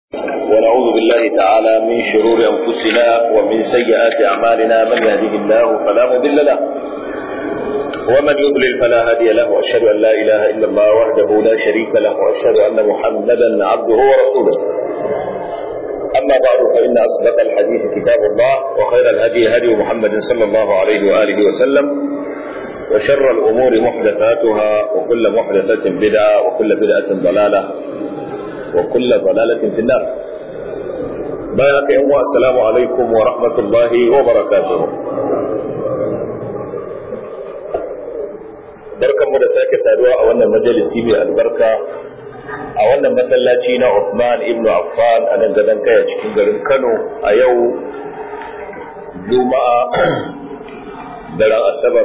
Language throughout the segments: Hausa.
ونعوذ بالله تعالى من شرور أنفسنا ومن سيئات أعمالنا من يهده الله فلا مضل له ومن يضلل فلا هادي له وأشهد أن لا إله إلا الله وحده لا شريك له وأشهد أن محمدا عبده ورسوله أما بعد فإن أصدق الحديث كتاب الله وخير الهدي هدي محمد صلى الله عليه وآله وسلم وشر الأمور محدثاتها وكل محدثة بدعة وكل بدعة ضلالة وكل ضلالة في النار بارك الله السلام عليكم ورحمة الله وبركاته barkan mu da sake saduwa a wannan majalisi mai albarka a wannan masallaci na Uthman ibn Affan a nan gadon kaya cikin garin Kano a yau Juma'a daren Asabar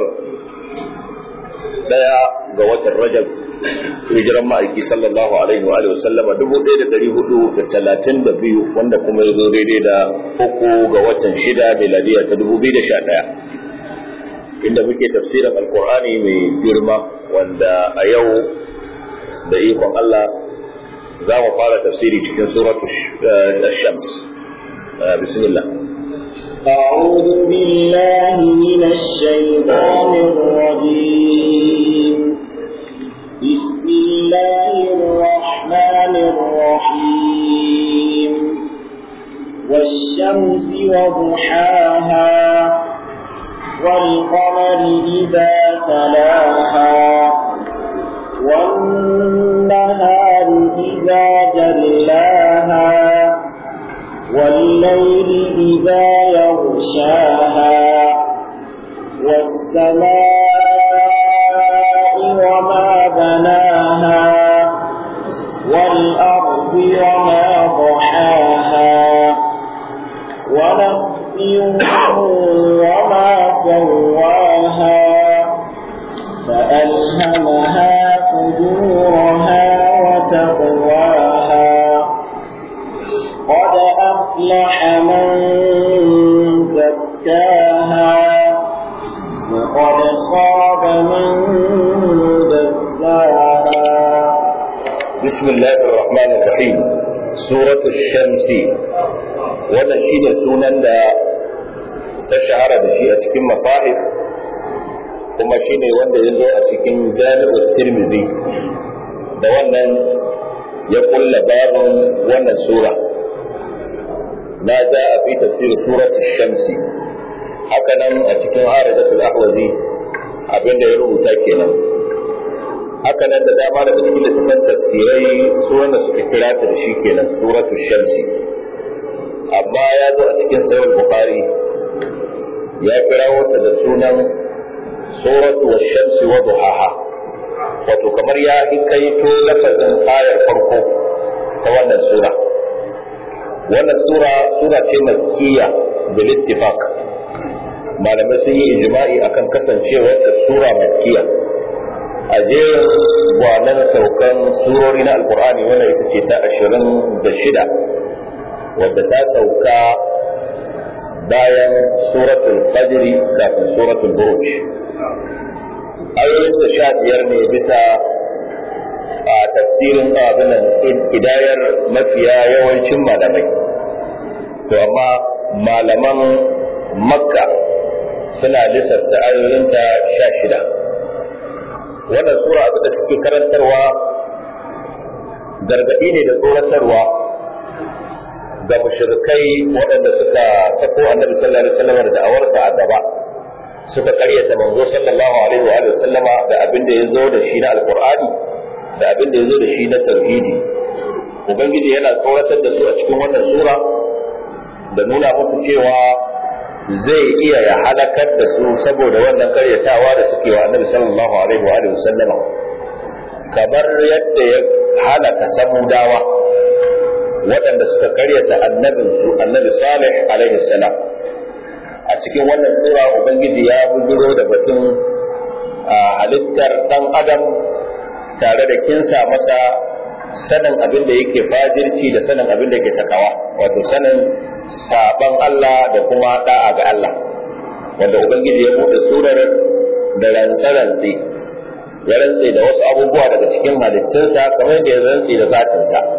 daya ga watan Rajab hijiran ma'aiki sallallahu alaihi wa alihi sallama dubu ɗaya da ɗari hudu da talatin da biyu wanda kuma ya zo daidai da uku ga watan shida miladiya ta dubu biyu da sha ɗaya inda muke tafsirin alkur'ani mai girma wanda a yau da ikon Allah za mu fara tafsiri cikin suratu shams bismillah أعوذ بالله من الشيطان الرجيم بسم الله الرحمن الرحيم والشمس وضحاها والقمر إذا تلاها والنهار إذا جلاها والليل إذا يغشاها والسماء وما بناها والأرض وما ضحاها ونفس وما سواها فألهمها فجورها وتقواها قد أفلح من زكاها وقد خاب من دساها بسم الله الرحمن الرحيم سورة الشمس wannan shi ne sunan da ta shahara da shi a cikin masahif kuma shi ne wanda ya zo a cikin jami'ar tirmidhi da wannan ya kulla babin wannan sura na ja a fi tafsirin surat shamsi haka nan a cikin harajatul ahwazi abinda ya rubuta kenan haka nan da dama daga cikin littafin tafsirai su wanda suka kira ta da shi kenan suratul shamsi amma ya zo a cikin sahih bukhari ya kira wata da sunan suratu wash-shamsi wa duhaha wato kamar ya hikaito lafazin ayar farko ta wannan sura wannan sura sura ce makkiya bil ittifaq malamai sun yi ijma'i akan kasancewar ta sura makkiya a jerin gwanan saukan surori na alkur'ani wannan ita ce ta ashirin da shida wadda ta sauka bayan suratul fajri kafin suratul buruj ayoyin da sha biyar ne bisa a tafsirin abinan hidayar mafiya yawancin malamai to amma malaman makka suna lissafta ayoyinta sha shida wannan sura abin da suke karantarwa gargaɗi ne da tsoratarwa ga mushrikai waɗanda suka sako annabi sallallahu alaihi wasallam da da'awarsa a gaba suka karyata manzo sallallahu alaihi wa sallama da abin da ya zo da shi na alqur'ani da abin da ya zo da shi na tauhidi ubangiji yana tsoratar da su a cikin wannan sura da nuna musu cewa zai iya ya halakar da su saboda wannan karyatawa da suke wa annabi sallallahu alaihi wa sallama kamar yadda ya halaka samudawa waɗanda suka karyata annabinsu annabi salih alaihi salam a cikin wannan sura ubangiji ya bujiro da batun halittar ɗan adam tare da kinsa masa sanin abin da yake fajirci da sanin abin da yake takawa wato sanin saban Allah da kuma da'a ga Allah wanda ubangiji ya buɗe surar da rantse-rantse ya rantse da wasu abubuwa daga cikin halittunsa kamar da ya rantse da zatinsa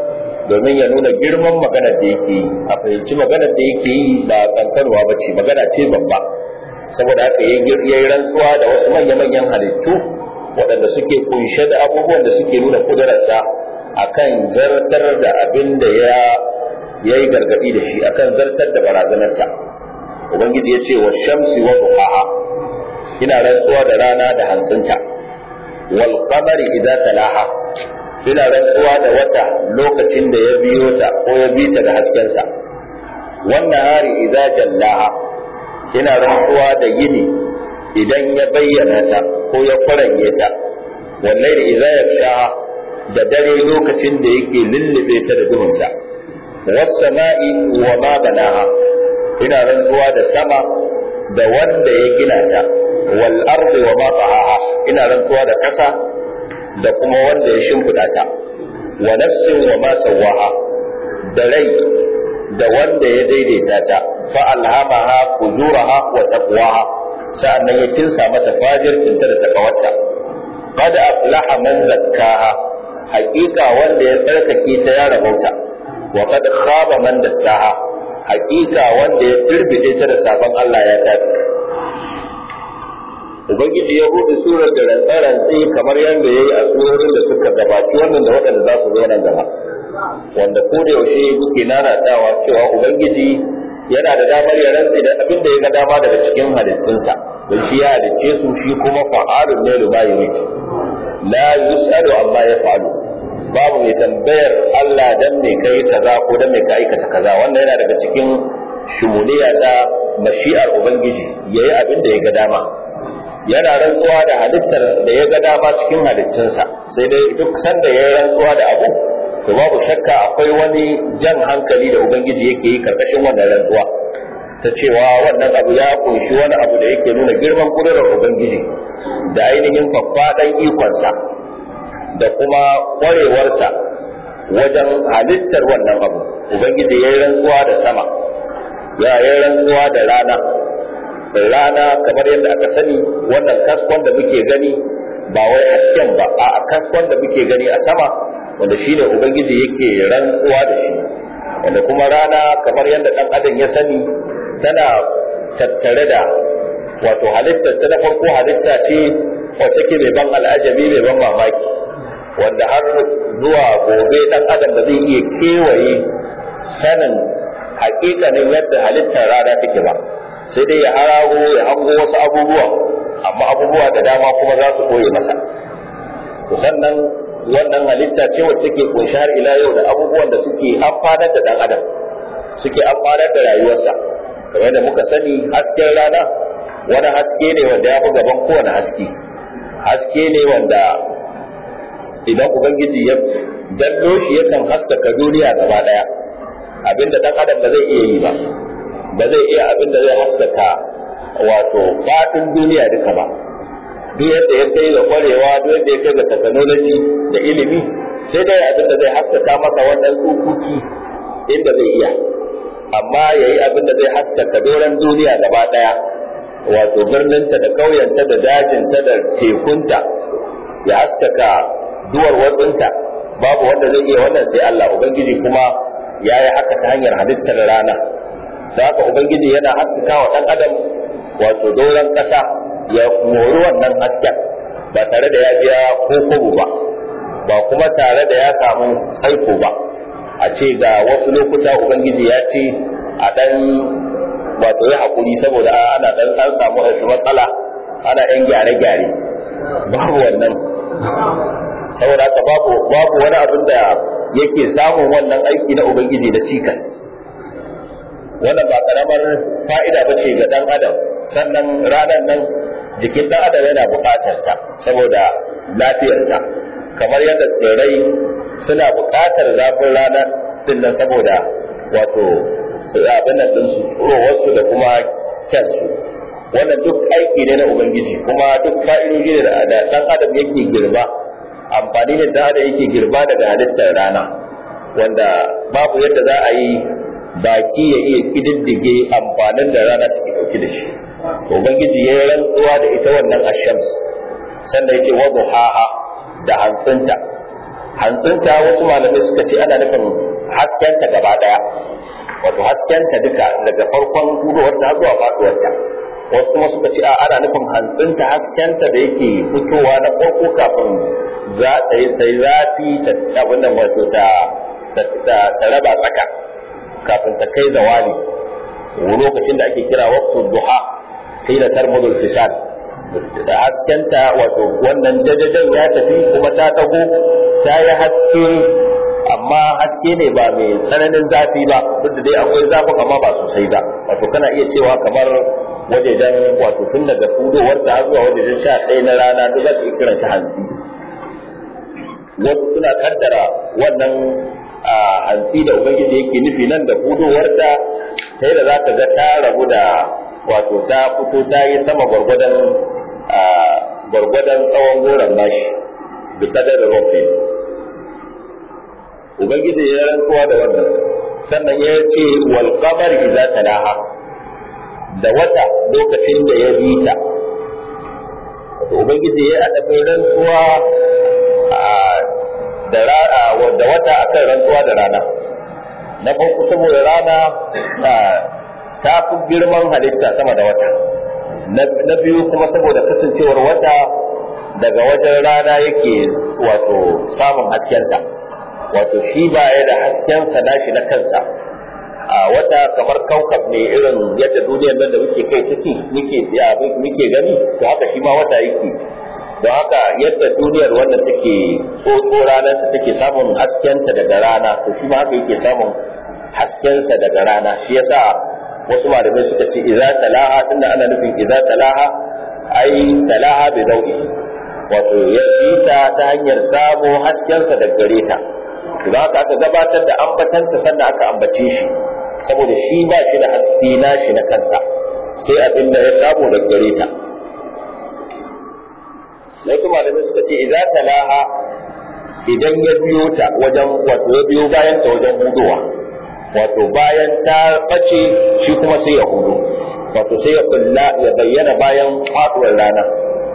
domin ya nuna girman maganar da yake yi a fahimci maganar da yake yi ba kankanwa ba ce magana ce babba saboda haka ya yi rantsuwa da wasu manya-manyan halittu waɗanda suke kunshe da abubuwan da suke nuna kudurarsa akan zartar da abin da ya ya yi gargaɗi da shi akan zartar da barazanarsa ubangiji ya ce wa shamsi wa duhaha ina rantsuwa da rana da hantsinta wal qamari idza talaha ina rantsuwa da wata lokacin da ya biyo ta ko ya bi ta da haskensa wannan hari idza jallaha ina rantsuwa da yini idan ya bayyana ta ko ya faranye ta wallahi idza yakshaha da dare lokacin da yake lullube ta da duhunsa was-sama'i wa ma banaha ina rantsuwa da sama da wanda ya gina ta wal ardi wa ma tahaha ina rantsuwa da kasa da kuma wanda ya shimfida ta wa nafsin wa ma sawaha da rai da wanda ya daidaita ta fa alhamaha fujuraha wa taqwaha sa'annan ya kinsa mata fajircinta da takawarta qad aflaha man zakkaha haƙiƙa wanda ya tsarkake ta ya rabauta wa qad khaba man dassaha haƙiƙa wanda ya turbide ta da sabon Allah ya tafi ubangiji ya buɗe surar da rantsarantsi kamar yadda ya yi a surorin da suka gabaci wannan da waɗanda za su zo nan gaba wanda ko da yaushe muke nanatawa cewa ubangiji yana da damar ya rantsi da abin da ya ga dama daga cikin halittunsa don shi ya halicce su shi kuma fa'alun ne lima yurid la yus'alu amma yaf'alu babu mai tambayar Allah dan me kai kaza ko dan me ka aikata kaza wannan yana daga cikin shumuliya da mashi'ar ubangiji yayi abin da ya ga dama yana rantsuwa da halittar da ya ga dama cikin halittunsa sai dai duk sanda ya yi rantsuwa da abu to babu shakka akwai wani jan hankali da ubangiji yake yi karkashin wannan rantsuwa ta cewa wannan abu ya kunshi wani abu da yake nuna girman kudurar ubangiji da ainihin faffaɗan ikonsa da kuma ƙwarewarsa wajen halittar wannan abu ubangiji ya yi rantsuwa da sama ya yi rantsuwa da rana rana kamar yadda aka sani wannan kaskon da muke gani ba wai hasken ba a kaskon da muke gani a sama wanda shi ne ubangiji yake rantsuwa da shi wanda kuma rana kamar yadda ɗan adam ya sani tana tattare da wato halitta ta na farko halitta ce wacce ke mai ban al'ajabi mai ban mamaki wanda har zuwa gobe ɗan adam da zai iya kewaye sanin hakikanin yadda halittar rana take ba sai dai ya harago ya hango wasu abubuwa amma abubuwa da dama kuma za su koye masa to sannan wannan halitta ce wacce take kunshi har ila yau da abubuwan da suke amfanar da dan adam suke amfanar da rayuwarsa kamar da muka sani hasken rana wani haske ne wanda ya fi gaban kowane haske haske ne wanda idan ubangiji ya dallo shi yakan haskaka duniya gaba daya abinda dan adam ba zai iya yi ba ba zai iya abin da zai haskaka wato faɗin duniya duka ba duk yadda ya kai ga kwarewa duk yadda ya kai ga technology da ilimi sai dai abin da zai haskaka masa wannan tsukuki inda zai iya amma ya yi abin da zai haskaka doron duniya gaba ɗaya wato birninta da ƙauyenta da dajinta da tekunta ya haskaka duwar watsinta babu wanda zai iya wannan sai Allah ubangiji kuma ya yi haka ta hanyar halittar rana da haka ubangiji yana haskaka wa ɗan adam wato doron ƙasa ya mori wannan hasken ba tare da ya biya ko kobo ba ba kuma tare da ya samu tsaiko ba a ce ga wasu lokuta ubangiji ya ce a ɗan wato ya haƙuri saboda ana ɗan an samu matsala ana ɗan gyare-gyare babu wannan saboda haka babu babu wani abin da yake samun wannan aiki na ubangiji da cikas wannan ba karamar fa'ida ba ce ga ɗan adam sannan ranar nan jikin ɗan adam yana buƙatar ta saboda lafiyarsa kamar yadda tsirrai suna buƙatar zafin rana din nan saboda wato abin nan ɗinsu wasu da kuma kyansu wannan duk aiki ne na ubangiji kuma duk fa'idoji ne da ɗan adam yake girba amfani da ɗan adam yake girba daga halittar rana wanda babu yadda za a yi baki ya iya kididdige amfanin da rana take dauke da shi ubangiji ya yi rantsuwa da ita wannan ashams sannan yake wa duhaha da hantsinta hantsinta wasu malamai suka ce ana nufin haskenta gaba daya wato haskenta duka daga farkon hudowar ta zuwa faduwar ta wasu kuma suka ce a ana nufin hantsinta haskenta da yake fitowa na farko kafin za ta yi ta zafi ta abin nan wato ta ta raba tsaka kafin ta kai zawali lokacin da ake kira waqtu duha qila tarmudul fisad da haskenta wato wannan jajajen ya tafi kuma ta tago ta yi haske amma haske ne ba mai tsananin zafi ba duk da dai akwai zafin amma ba sosai ba wato kana iya cewa kamar wajejen wato tun daga fudowar ta zuwa wajejen sha ɗaya na rana duk za ka iya kiran shi hantsi wasu suna kaddara wannan hantsi da ubangiji yake nufi nan da fudowarta ta da za ka ga ta rabu da wato ta fito ta yi sama gwargwadon gwargwadon tsawon goron nashi da kadar rufe ubangiji ya rantsuwa da wannan sannan ya ce wal qamar idza talaha da wata lokacin da ya bi ta wato ubangiji ya adafin rantsuwa da rana da wata akan rantsuwa da rana na farko saboda rana ta fi girman halitta sama da wata na biyu kuma saboda kasancewar wata daga wajen rana yake wato samun haskensa wato shi ba ya da haskensa nashi na kansa a wata kamar kaukab ne irin yadda duniyar nan da muke kai take muke muke gani to haka shi ma wata yake don haka yadda duniyar wannan take tsotso ranar ta take samun haskenta daga rana to shi ma haka yake samun haskensa daga rana shi yasa wasu malamai suka ce idza talaha tunda ana nufin idza talaha ai talaha bi dawi wato ya ta ta hanyar samo haskensa daga gare ta don haka aka gabatar da ambatanta sannan aka ambace shi saboda shi ba shi da haske na shi na kansa sai abin da ya samu daga gare ta wasu malamai suka ce idza talaha idan ya biyo ta wajen wato ya biyo bayan ta wajen hudowa wato bayan ta bace shi kuma sai ya hudu wato sai ya kulla ya bayyana bayan faduwar rana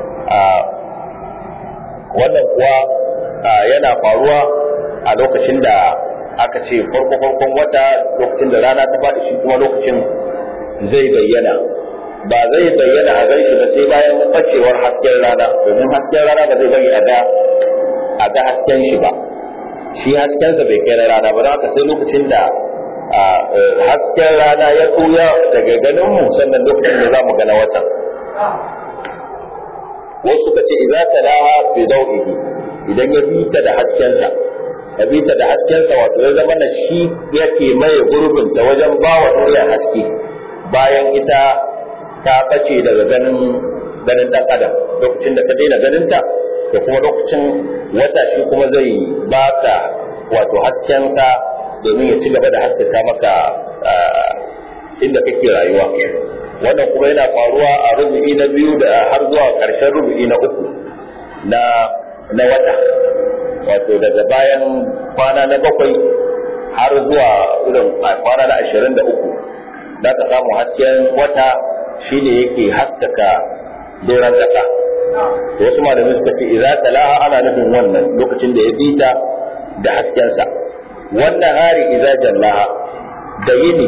wannan kuwa yana faruwa a lokacin da aka ce farko farkon wata lokacin da rana ta faɗi shi kuma lokacin zai bayyana ba zai bayyana a gaishe ba sai bayan bacewar hasken rana domin hasken rana ba zai bari a ga a ga hasken shi ba shi haskensa bai kai na rana ba don haka sai lokacin da hasken rana ya ɓuya daga ganin mu sannan lokacin da za mu gana watan wasu suka ce idza talaha bi dawihi idan ya bita da haskensa ya bita da haskensa wato ya zama na shi yake maye gurbin ta wajen ba wa duniya haske bayan ita ta bace daga ganin ganin dan adam lokacin da ka daina ganin ta da kuma lokacin wata shi kuma zai baka wato haskensa domin ya ci gaba da haskaka maka inda kake rayuwa wannan kuma yana faruwa a rubu'i na biyu da har zuwa ƙarshen rubu'i na uku na na wata wato daga bayan kwana na bakwai har zuwa irin kwana na ashirin da uku za ka samu hasken wata shine yake haskaka doron ƙasa wasu malamai suka ce idza talaha ana nufin wannan lokacin da ya bita da haskensa wannan hari idza jallaha da yini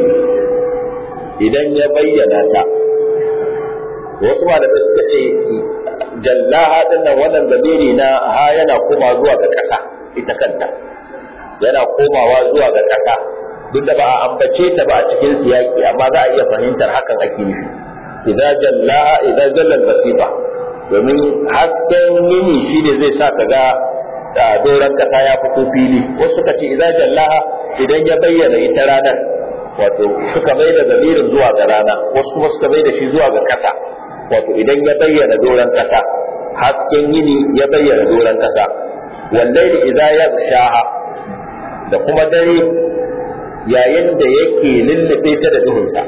idan ya bayyana ta wasu malamai suka ce jallaha din nan wannan zamiri na ha yana koma zuwa ga ƙasa ita kanta yana komawa zuwa ga ƙasa duk da ba a ambace ta ba a cikin siyaki amma za a iya fahimtar hakan ake nufi idza jallaha idza jalla basifa domin hasken yini shine zai sa ka ga da doron ƙasa ya fito fili wasu suka ce idza jallaha idan ya bayyana ita ranar wato suka mai da zamirin zuwa ga rana wasu kuma suka mai da shi zuwa ga ƙasa wato idan ya bayyana doron ƙasa hasken yini ya bayyana doron ƙasa wallahi idza yaghshaha da kuma dare yayin da yake lullube ta da duhunsa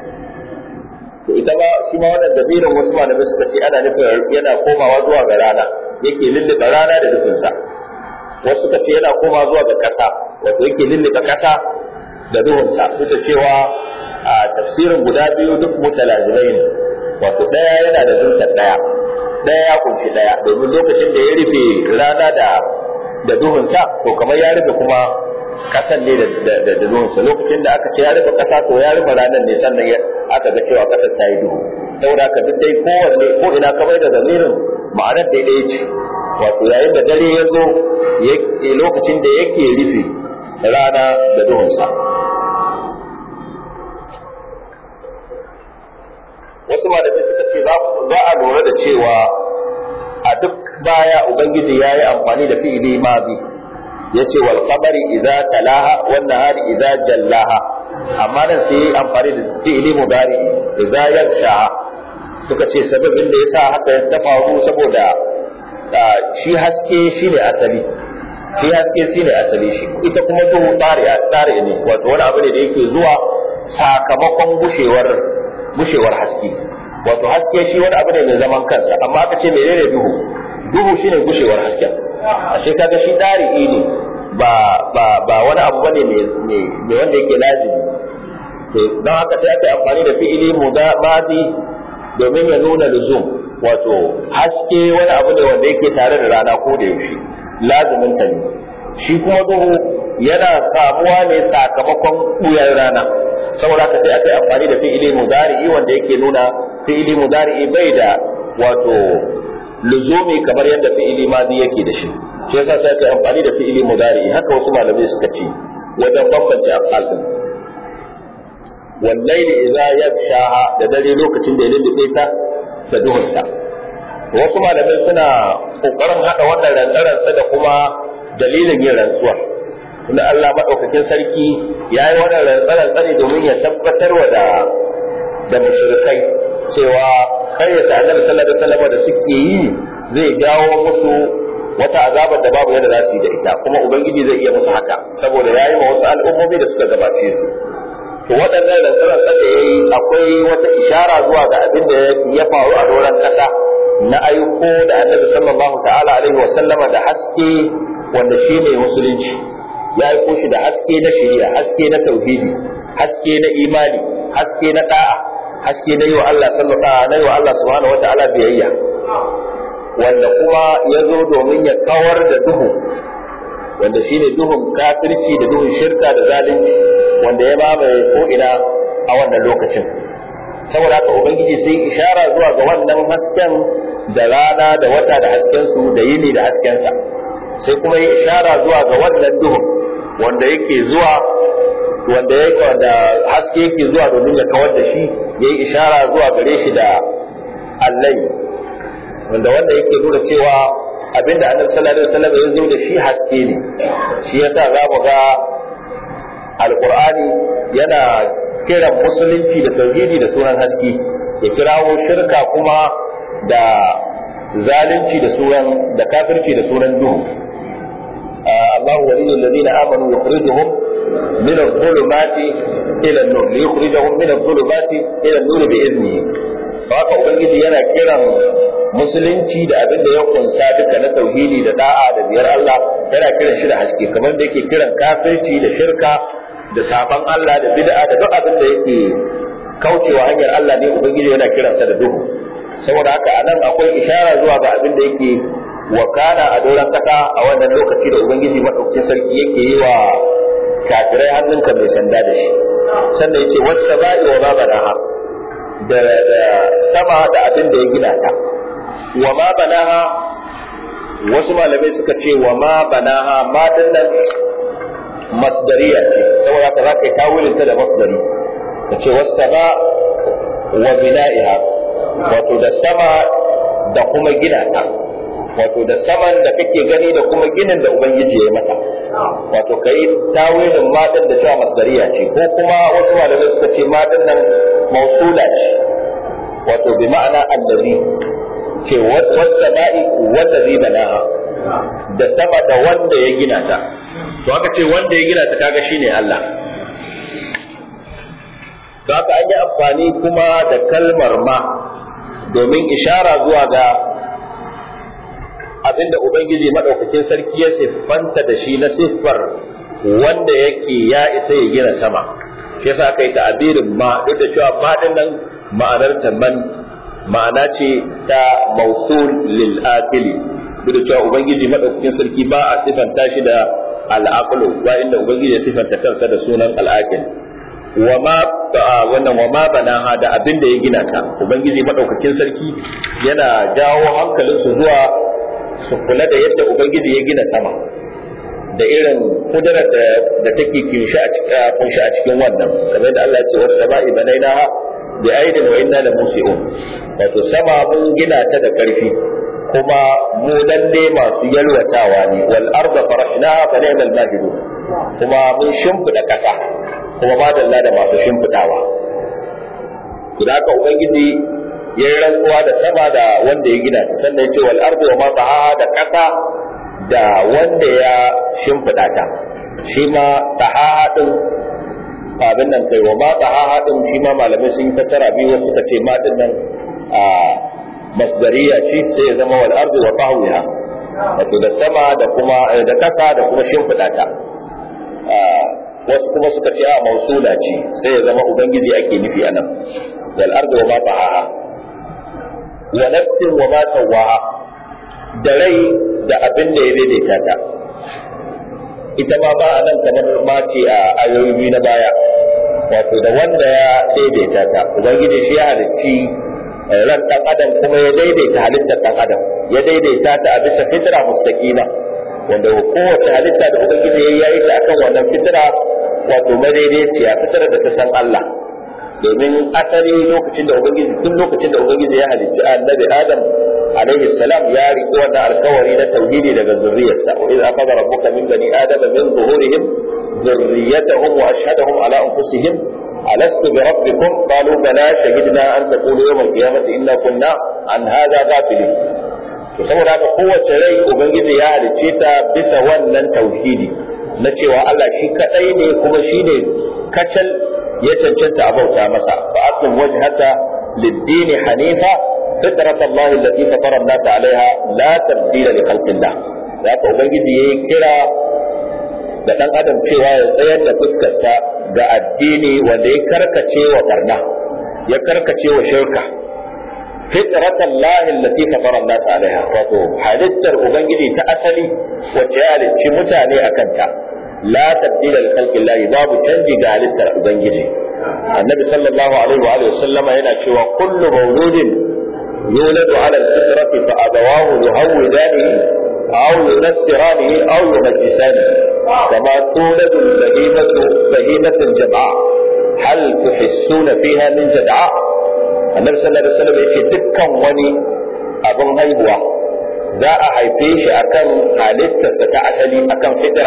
to ita ba shi ma wannan dabirin wasu malamai suka ce ana nufin yana komawa zuwa ga rana yake lullube rana da duhunsa wasu suka ce yana komawa zuwa ga ƙasa wato yake lullube ƙasa da duhunsa duk da cewa a tafsirin guda biyu duk mutalazimai ne wato ɗaya yana da zuntar ɗaya ɗaya ya kunshi ɗaya domin lokacin da ya rufe rana da da duhunsa to kamar ya rufe kuma kasan ne da da duhunsa lokacin da aka ce ya rufe kasa to ya rufe ranar ne sannan aka ga cewa kasar ta yi duhu saboda haka duk dai kowanne ko ina ka bai da zamirin ma'anar daidai ce wato yayin da dare ya zo lokacin da yake rufe rana da duhunsa wasu malamai suka ce za a lura da cewa a duk baya ubangiji ya yi amfani da fi'ili mazi ya ce wal qamari idza talaha wan nahari idza jallaha amma nan sai yi amfani da fi'ili mudari idza yaksha suka ce sababin da yasa haka ya ta faru saboda shi haske shine asali shi haske shine asali shi ita kuma duhu tsari tsari ne wato wani abu ne da yake zuwa sakamakon gushewar gushewar haske wato haske shi wani abu ne mai zaman kansa amma aka ce menene duhu duhu shine gushewar hasken ashe kaga shi ɗari'i ne ba ba ba wani abu bane mai wanda yake lazimi to don haka sai aka amfani da fi'ili mudadi domin ya nuna luzum wato haske wani abu ne wanda yake tare da rana ko da yaushe lazimin ta ne shi kuma duhu yana samuwa ne sakamakon ɓuyar rana saboda haka sai aka yi amfani da fi'ili mudari'i wanda yake nuna fi'ili mudari'i bai da wato luzumi kamar yadda fi'ili madi yake da shi shi yasa sai aka yi amfani da fi'ili mudari'i haka wasu malamai suka ce wajen bambance af'al din wallaili idza yakshaha da dare lokacin da ya lullube ta da duhunsa wasu malamai suna kokarin hada wannan rantsarantsa da kuma dalilin yin rantsuwar tunda Allah madaukakin sarki ya yi wannan rantsarantsa ne domin ya tabbatar wa da da mushrikai cewa karyata annabi sallallahu alaihi wasallam da suke yi zai jawo musu wata azabar da babu yadda za su yi da ita kuma ubangiji zai iya musu haka saboda ya yi ma wasu al'ummomi da suka gabace su to waɗannan rantsarar da ya yi akwai wata ishara zuwa ga abin da ya faru a doron ƙasa na aiko da annabi sallallahu ta'ala alaihi wa sallama da haske wanda shi ne musulunci ya aiko shi da haske na shari'a haske na tauhidi haske na imani haske na da'a haske na yi wa Allah sallallahu na yi wa Allah subhanahu wa ta'ala biyayya wanda kuma ya zo domin ya kawar da duhu wanda shine duhun kafirci da duhun shirka da zalunci wanda ya mamaye ko'ina a wannan lokacin saboda haka ubangiji sai ishara zuwa ga wannan hasken da rana da wata da hasken su da yini da haskensa sai kuma yi ishara zuwa ga wannan duhun wanda yake zuwa wanda yake wanda haske yake zuwa domin ya kawar da shi yayi ishara zuwa gare shi da allai wanda wanda yake nuna cewa abinda annabi sallallahu alaihi wasallam ya zo da shi haske ne shi yasa za mu ga alqur'ani yana kiran musulunci da tauhidi da sunan haske ya kirawo shirka kuma da zalunci da sunan da kafirci da sunan duhu الله ولي الذين امنوا يخرجهم من الظلمات الى النور ليخرجهم من الظلمات الى النور باذنه haka ubangiji yana kiran musulunci da abin da ya kunsa duka na tauhidi da da'a da biyar Allah yana kiran shi da haske kamar da yake kiran kafirci da shirka da saban Allah da bid'a da duk abin da yake kaucewa hanyar Allah ne ubangiji yana kiransa da duhu saboda haka anan akwai ishara zuwa ga abin da yake wakana a doron kasa a wannan lokaci da ubangiji madaukakin sarki yake yi wa kafirai hannunka mai sanda da shi sannan yace wasu ba'i wa ma banaha da sama da abin da ya gina ta wa ma banaha wasu malamai suka ce wa ma banaha ma dinnan masdariya ce saboda haka zaka yi tawilin ta da masdari ka ce wasu sama wa bina'iha wato da sama da kuma gina ta wato da saman da kake gani da kuma ginin da ubangiji ya yi mata wato kai tawilin matan da cewa masdariya ce ko kuma wasu malamai suka ce matan nan mausula ce wato bi ma'ana allazi ce wasama'i wallazi banaha da sama da wanda ya gina ta to aka ce wanda ya gina ta kaga shine Allah to haka an yi amfani kuma da kalmar ma domin ishara zuwa ga abinda Ubangiji maɗaukakin sarki ya siffanta da shi na siffar wanda yake ya isa ya gina sama shi yasa aka yi ta'abirin ma duk da cewa faɗin nan ma'anar ta man ma'ana ce ta mausul lil akili duk da cewa Ubangiji maɗaukakin sarki ba a siffanta shi da al-aqlu ba inda ubangiji ya sifanta kansa da sunan al-aqil wa ma wannan wa ma banaha da abin da ya gina ta ubangiji madaukakin sarki yana jawo hankalinsu zuwa su kula da yadda ubangiji ya gina sama da irin kudurar da take kunshi a cikin wannan kamar da Allah ya ce wasu sama'i banainaha bi aidin wa inna la musi'un wato sama mun gina ta da karfi kuma mu lalle masu yalwatawa ne wal arda farashnaha fa ni'mal mahidu kuma mun shimfida kasa kuma madalla da masu shimfidawa idan ka ubangiji ya yi rantsuwa da sama da wanda ya gina ta sannan ya ce wal arda wa ma da kasa da wanda ya shimfiɗa ta shi ma tahaha ɗin abin nan kai wa ma tahaha ɗin shi ma malamai sun yi fasara biyu wasu suka ce ma ɗin nan a masdariya ce sai ya zama wal ardu wa tahwiha wato da sama da kuma da kasa da kuma shimfiɗa ta wasu kuma suka ce a mausula ce sai ya zama ubangiji ake nufi a nan wal ardu wa ma tahaha wa nafsin wa ma sawaha da rai da abin da ya daidaita ta ita ma ba a nan kamar ma ce a ayoyi biyu na baya wato da wanda ya daidaita ta ubangiji shi ya halicci ran dan adam kuma ya daidaita halittar dan adam ya daidaita ta a bisa fitra mustaqima wanda kowace halitta da ubangiji ya yi ta akan wannan fitra wato madaidaiciya fitrar da ta san Allah domin asali lokacin da ubangiji tun lokacin da ubangiji ya halicci annabi adam alaihi salam ya riƙi wannan alkawari na tauhidi daga zurriyarsa wa idza akhadha rabbuka min bani adama min zuhurihim ذريتهم واشهدهم على انفسهم الست بربكم قالوا بلى شهدنا ان تقولوا يوم القيامه انا كنا عن هذا غافلين to saboda haka kowace rai ubangiji ya halicce ta bisa wannan tauhidi na cewa Allah shi kadai ne kuma shi ne kacal ya cancanta a bauta masa fa aqim wajhaka lid-din hanifa fitrat Allah allati fatara an-nas 'alayha la tabdila li khalqillah haka ubangiji yayi kira da dan adam cewa ya tsayar da fuskarsa ga addini wanda ya karkace wa barna ya karkace wa shirka fitrat Allah allati fatara an-nas 'alayha wato halittar ubangiji ta asali wacce ya halicci mutane akan ta la tabdila li khalqillah babu canji ga halittar ubangiji annabi sallallahu alaihi wa alihi wasallama yana cewa kullu mawludin yuladu ala al-fitrati fa abawahu yuhawidanihi aw yunassiranihi aw yumajjisanihi kama tuladu al-bahimatu bahimatan jam'a hal tuhissuna fiha min jad'a annabi sallallahu alaihi wasallam yace dukkan wani abin haihuwa za a haife shi akan halittarsa ta asali akan fitra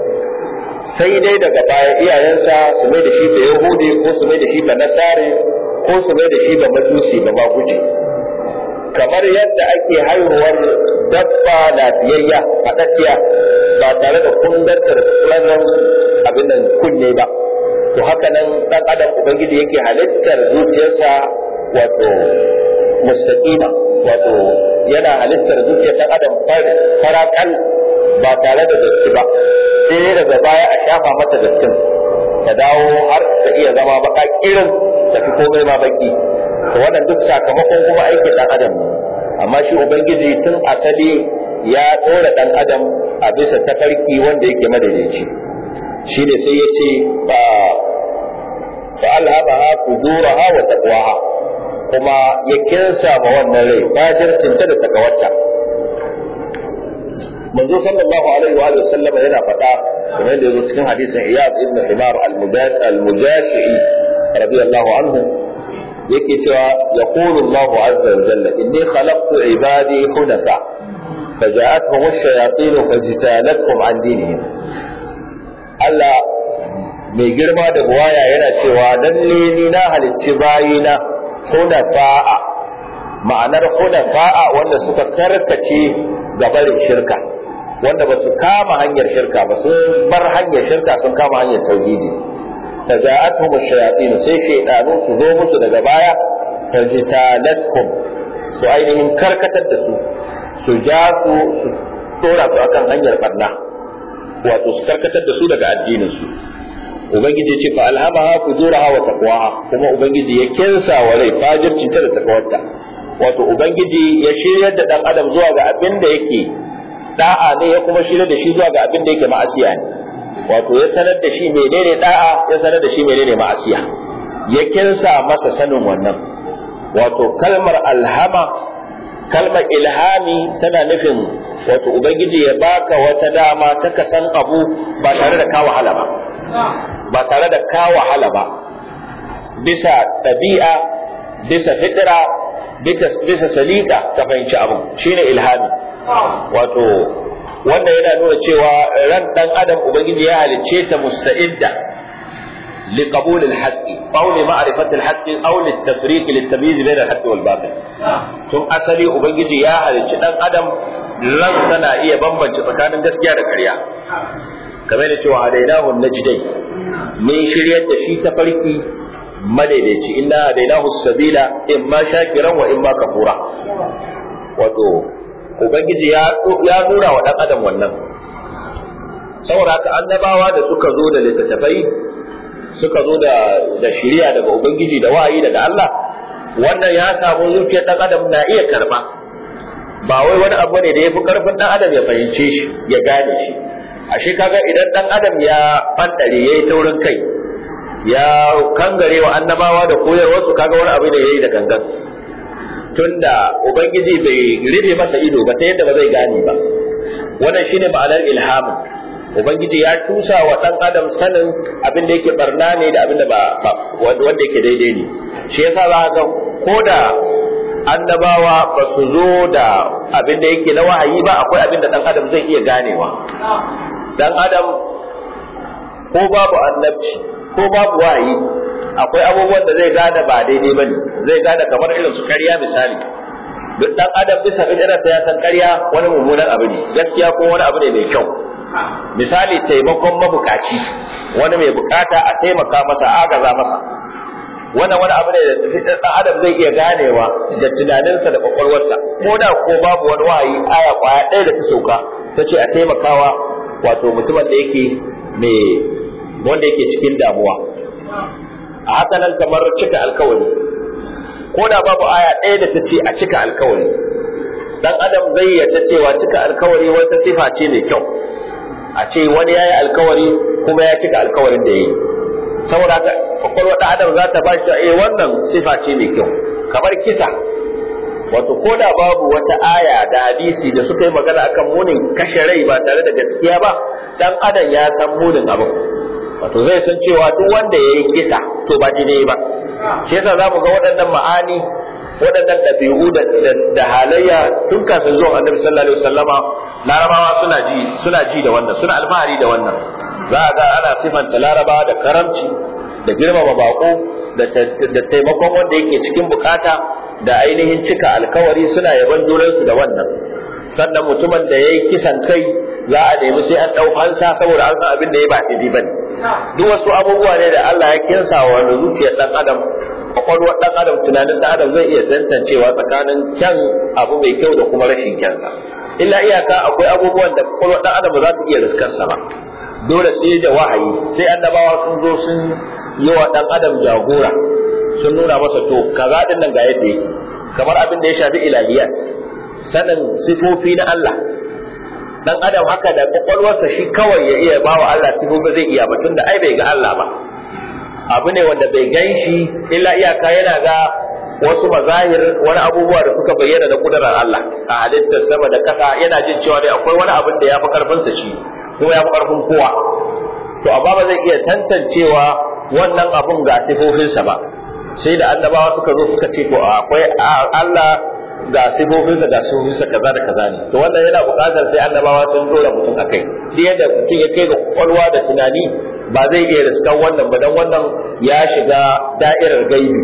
sai dai daga baya iyayensa su mai da shi da yahudi ko su mai da shi ba nasare ko su mai da shi ba majusi ba ma guje kamar yadda ake haihuwar dabba lafiyayya faɗaɗɗiya ba tare da kundarta da wannan abin nan kunne ba to haka nan ɗan adam ubangiji yake halittar zuciyarsa wato mustaqima wato yana halittar zuciyar ɗan adam farakal ba tare da datti ba sai dai daga baya a shafa mata dattin ta dawo har ta iya zama baka irin ta fi komai ma baki to wannan duk sakamakon kuma aikin dan adam ne amma shi ubangiji tun asali ya tsora dan adam a bisa tafarki wanda yake madaidaici shi ne sai ya ce ba fa alhamaha fujuraha wa taqwaha kuma ya kinsa ma wannan rai fajircinta da takawarta manzo sallallahu alaihi wa alihi sallama yana faɗa kamar da yazo cikin hadisin Iyad ibn Himar al-Mujashi'i radiyallahu anhu yake cewa yaqulu Allahu azza wa jalla inni khalaqtu ibadi hunafa فجاءتهم الشياطين فاجتالتهم عن دينهم Allah mai girma da buwaya yana cewa lalle ni na halicci bayina hunafa'a ma'anar hunafa'a wanda suka karkace gabarin shirka wanda ba su kama hanyar shirka ba sun bar hanyar shirka sun kama hanyar tauhidi taja'atuhum ash-shayatin sai shaydanu su zo musu daga baya fajtalathum su ainihin karkatar da su su ja su su dora su akan hanyar barna wato su karkatar da su daga addinin su ubangiji ce fa alhamaha fujuraha wa taqwaha kuma ubangiji ya kinsa wa rai fajircinta da takawarta wato ubangiji ya shiryar da dan adam zuwa ga abin da yake da'a ne ya kuma shirya da shi zuwa ga abin da yake ma'asiya ne wato ya sanar da shi menene da'a ya sanar da shi menene ma'asiya ya kinsa masa sanin wannan wato kalmar alhama kalmar ilhami tana nufin wato ubangiji ya baka wata dama ta ka san abu ba tare da ka wahala ba ba tare da ka wahala ba bisa ɗabi'a bisa fitira bisa salika ka fahimci abu shine ilhami wato wanda yana nuna cewa ran dan adam ubangiji ya halicce ta musta'idda لقبول الحق أو لمعرفة الحق أو للتفريق للتمييز بين الحق والباطل ثم أسلي أبنجي يا هل دان أدم لن سنا إيه بمبن تفكان gaskiya da ƙarya kamar da cewa hadainahu najdai min shiryar da shi ta farki madaidaici inna hadainahu sabila imma shakiran wa imma kafura wato ubangiji ya ya nuna wa dan adam wannan saboda haka annabawa da suka zo da littattafai suka zo da da shiriya daga ubangiji da wa'ayi daga Allah wannan ya samu zuciyar dan adam na iya karba ba wai wani abu ne da yafi karfin dan adam ya fahimce shi ya gane shi ashe kaga idan dan adam ya fantare yayi taurin kai ya kangare wa annabawa da koyarwar su kaga wani abu ne yayi da gangan tunda ubangiji bai rufe masa ido ba ta yadda ba zai gane ba wannan shine ma'anar ilhamin ubangiji ya tusa wa dan adam sanin abin da yake barna ne da abin da ba wanda yake daidai ne shi yasa za ga ko da annabawa ba su zo da abin da yake na wahayi ba akwai abin da dan adam zai iya ganewa dan adam ko babu annabci ko babu wahayi akwai abubuwan da zai gane ba daidai bane zai gane kamar irin su karya misali duk dan adam bisa fitrarsa ya san karya wani mummunan abu ne gaskiya ko wani abu ne mai kyau misali taimakon mabukaci wani mai bukata a taimaka masa agaza masa wannan wani abu ne da dan adam zai iya ganewa da tunaninsa da kwakwalwarsa ko da ko babu wani wahayi aya kwaya ɗaya da ta sauka ta ce a taimakawa wato mutumin da yake mai wanda yake cikin damuwa a haka nan kamar cika alkawari ko da babu aya ɗaya da ta ce a cika alkawari dan adam zai yarda cewa cika alkawari wata sifa ce mai kyau a ce wani ya yi alkawari kuma ya cika alkawarin da ya yi saboda haka kwakwalwar ɗan adam za ta ba shi eh wannan sifa ce mai kyau kamar kisa wato ko da babu wata aya da hadisi da suka yi magana akan munin kashe rai ba tare da gaskiya ba dan adam ya san munin abin wato zai san cewa duk wanda ya yi kisa to ba daidai ba shi yasa za mu ga waɗannan ma'ani waɗannan ɗabi'u da halayya tun kafin zuwan annabi sallallahu alaihi wasallama larabawa suna ji suna ji da wannan suna alfahari da wannan za a ga ana sifanta larabawa da karamci da girmama bako da taimakon wanda yake cikin bukata da ainihin cika alkawari suna yaban junansu da wannan sannan mutumin da ya yi kisan kai za a nemi sai an ɗau hansa saboda an san abin da ya ba daidai ba ne duk wasu abubuwa ne da Allah ya kinsa wa wani zuciyar ɗan adam kwakwalwar ɗan adam tunanin ɗan adam zai iya tantancewa tsakanin kyan abu mai kyau da kuma rashin kyansa illa iyaka akwai abubuwan da kwakwalwar ɗan adam ba za ta iya riskarsa ba dole sai da wahayi sai annabawa sun zo sun yi wa ɗan adam jagora sun nuna masa to kaza din nan ga yadda yake kamar abin da ya shafi ilahiyat sanin sifofi na Allah dan adam haka da kwakwalwarsa shi kawai ya iya bawa Allah sifofi zai iya ba tunda ai bai ga Allah ba abu ne wanda bai gan shi illa iyaka yana ga wasu mazahir wani abubuwa da suka bayyana da kudurar Allah a halittar sama da kasa yana jin cewa dai akwai wani abin da ya fi karfinsa shi kuma ya fi karfin kowa to amma ba zai iya tantancewa wannan abun ga sifofinsa ba sai da annabawa suka zo suka ce to akwai Allah ga sifofinsa ga sifofinsa kaza da kaza ne to wannan yana buƙatar sai annabawa sun dora mutum akai duk yadda mutum ya kai ga kwakwalwa da tunani ba zai iya riskan wannan ba dan wannan ya shiga da'irar gaibi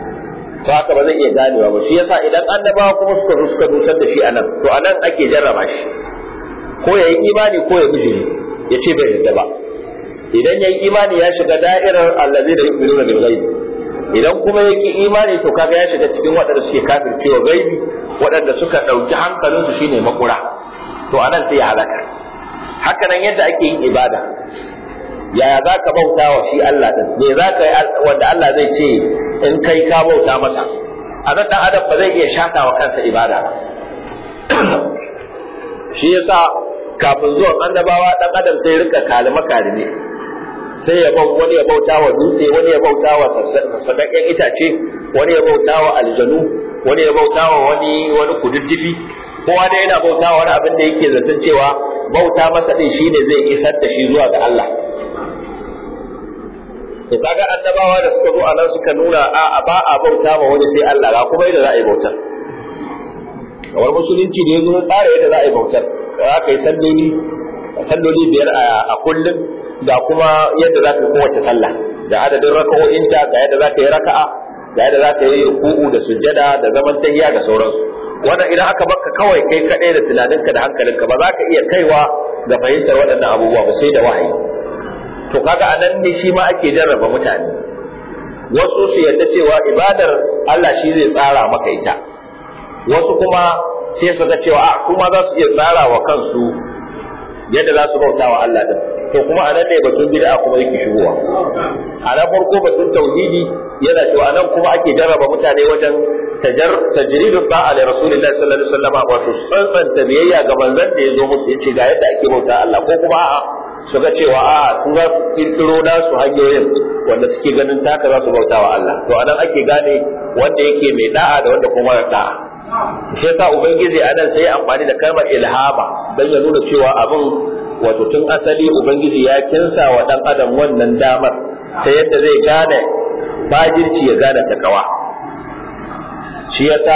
to haka ba zai iya ganewa ba shi yasa idan annabawa kuma suka zo suka dusar da shi anan to anan ake jarraba shi ko yayi imani ko ya bijiri ya ce bai yarda ba idan yayi imani ya shiga da'irar allazi da yu'minuna bil ghaib idan kuma yake imani to kaga ya shiga cikin waɗanda suke kafircewa gaibi waɗanda suka ɗauki hankalinsu shine makura to anan sai ya halaka haka nan yadda ake yin ibada yaya za ka bauta wa shi Allah din me za ka yi wanda Allah zai ce in kai ka bauta masa a nan dan adam ba zai iya shata wa kansa ibada shi yasa kafin zuwan annabawa dan adam sai rinka kalima kalime sai ya bau wani ya bauta wa dutse wani ya bauta wa sadakken itace wani ya bauta wa aljanu wani ya bauta wa wani wani kududdufi kowa da yana bauta wa wani abin da yake zaton cewa bauta masa din shine zai isar da shi zuwa ga Allah to kaga annabawa da suka zo anan suka nuna a ba a bauta ma wani sai Allah ga kuma yadda za a yi bautar kamar musulunci da ya zo tsara yadda za a yi bautar za ka yi salloli salloli biyar a kullum ga kuma yadda za ka yi kowace sallah da adadin raka'o'inta ga yadda za ka yi raka'a ga yadda za ka yi ruku'u da sujjada da zaman tahiya da sauransu wannan idan aka baka kawai kai kaɗai da tunaninka da hankalinka ba za ka iya kaiwa ga fahimtar waɗannan abubuwa ba sai da wahayi to kaga anan ne shi ma ake jarraba mutane wasu su yarda cewa ibadar Allah shi zai tsara maka ita wasu kuma sai su ga cewa a kuma za su iya tsara wa kansu yadda za su bauta wa Allah din to kuma anan ne batun bid'a kuma yake shigowa a nan farko batun tauhidi yana cewa anan kuma ake jarraba mutane wajen tajar tajridul ba'a li rasulillahi sallallahu alaihi wasallam wato tsantsanta biyayya ga manzon da ya zo musu yace ga yadda ake bauta Allah ko kuma a'a su ga cewa a'a su za su kirkiro nasu hanyoyin wanda suke ganin taka za su bauta wa Allah to anan ake gane wanda yake mai da'a da wanda kuma mara da'a shi yasa ubangiji anan sai ya amfani da kalmar ilhama dan ya nuna cewa abin wato tun asali ubangiji ya kinsa wa dan adam wannan damar ta yadda zai gane bajirci ya gane takawa shi yasa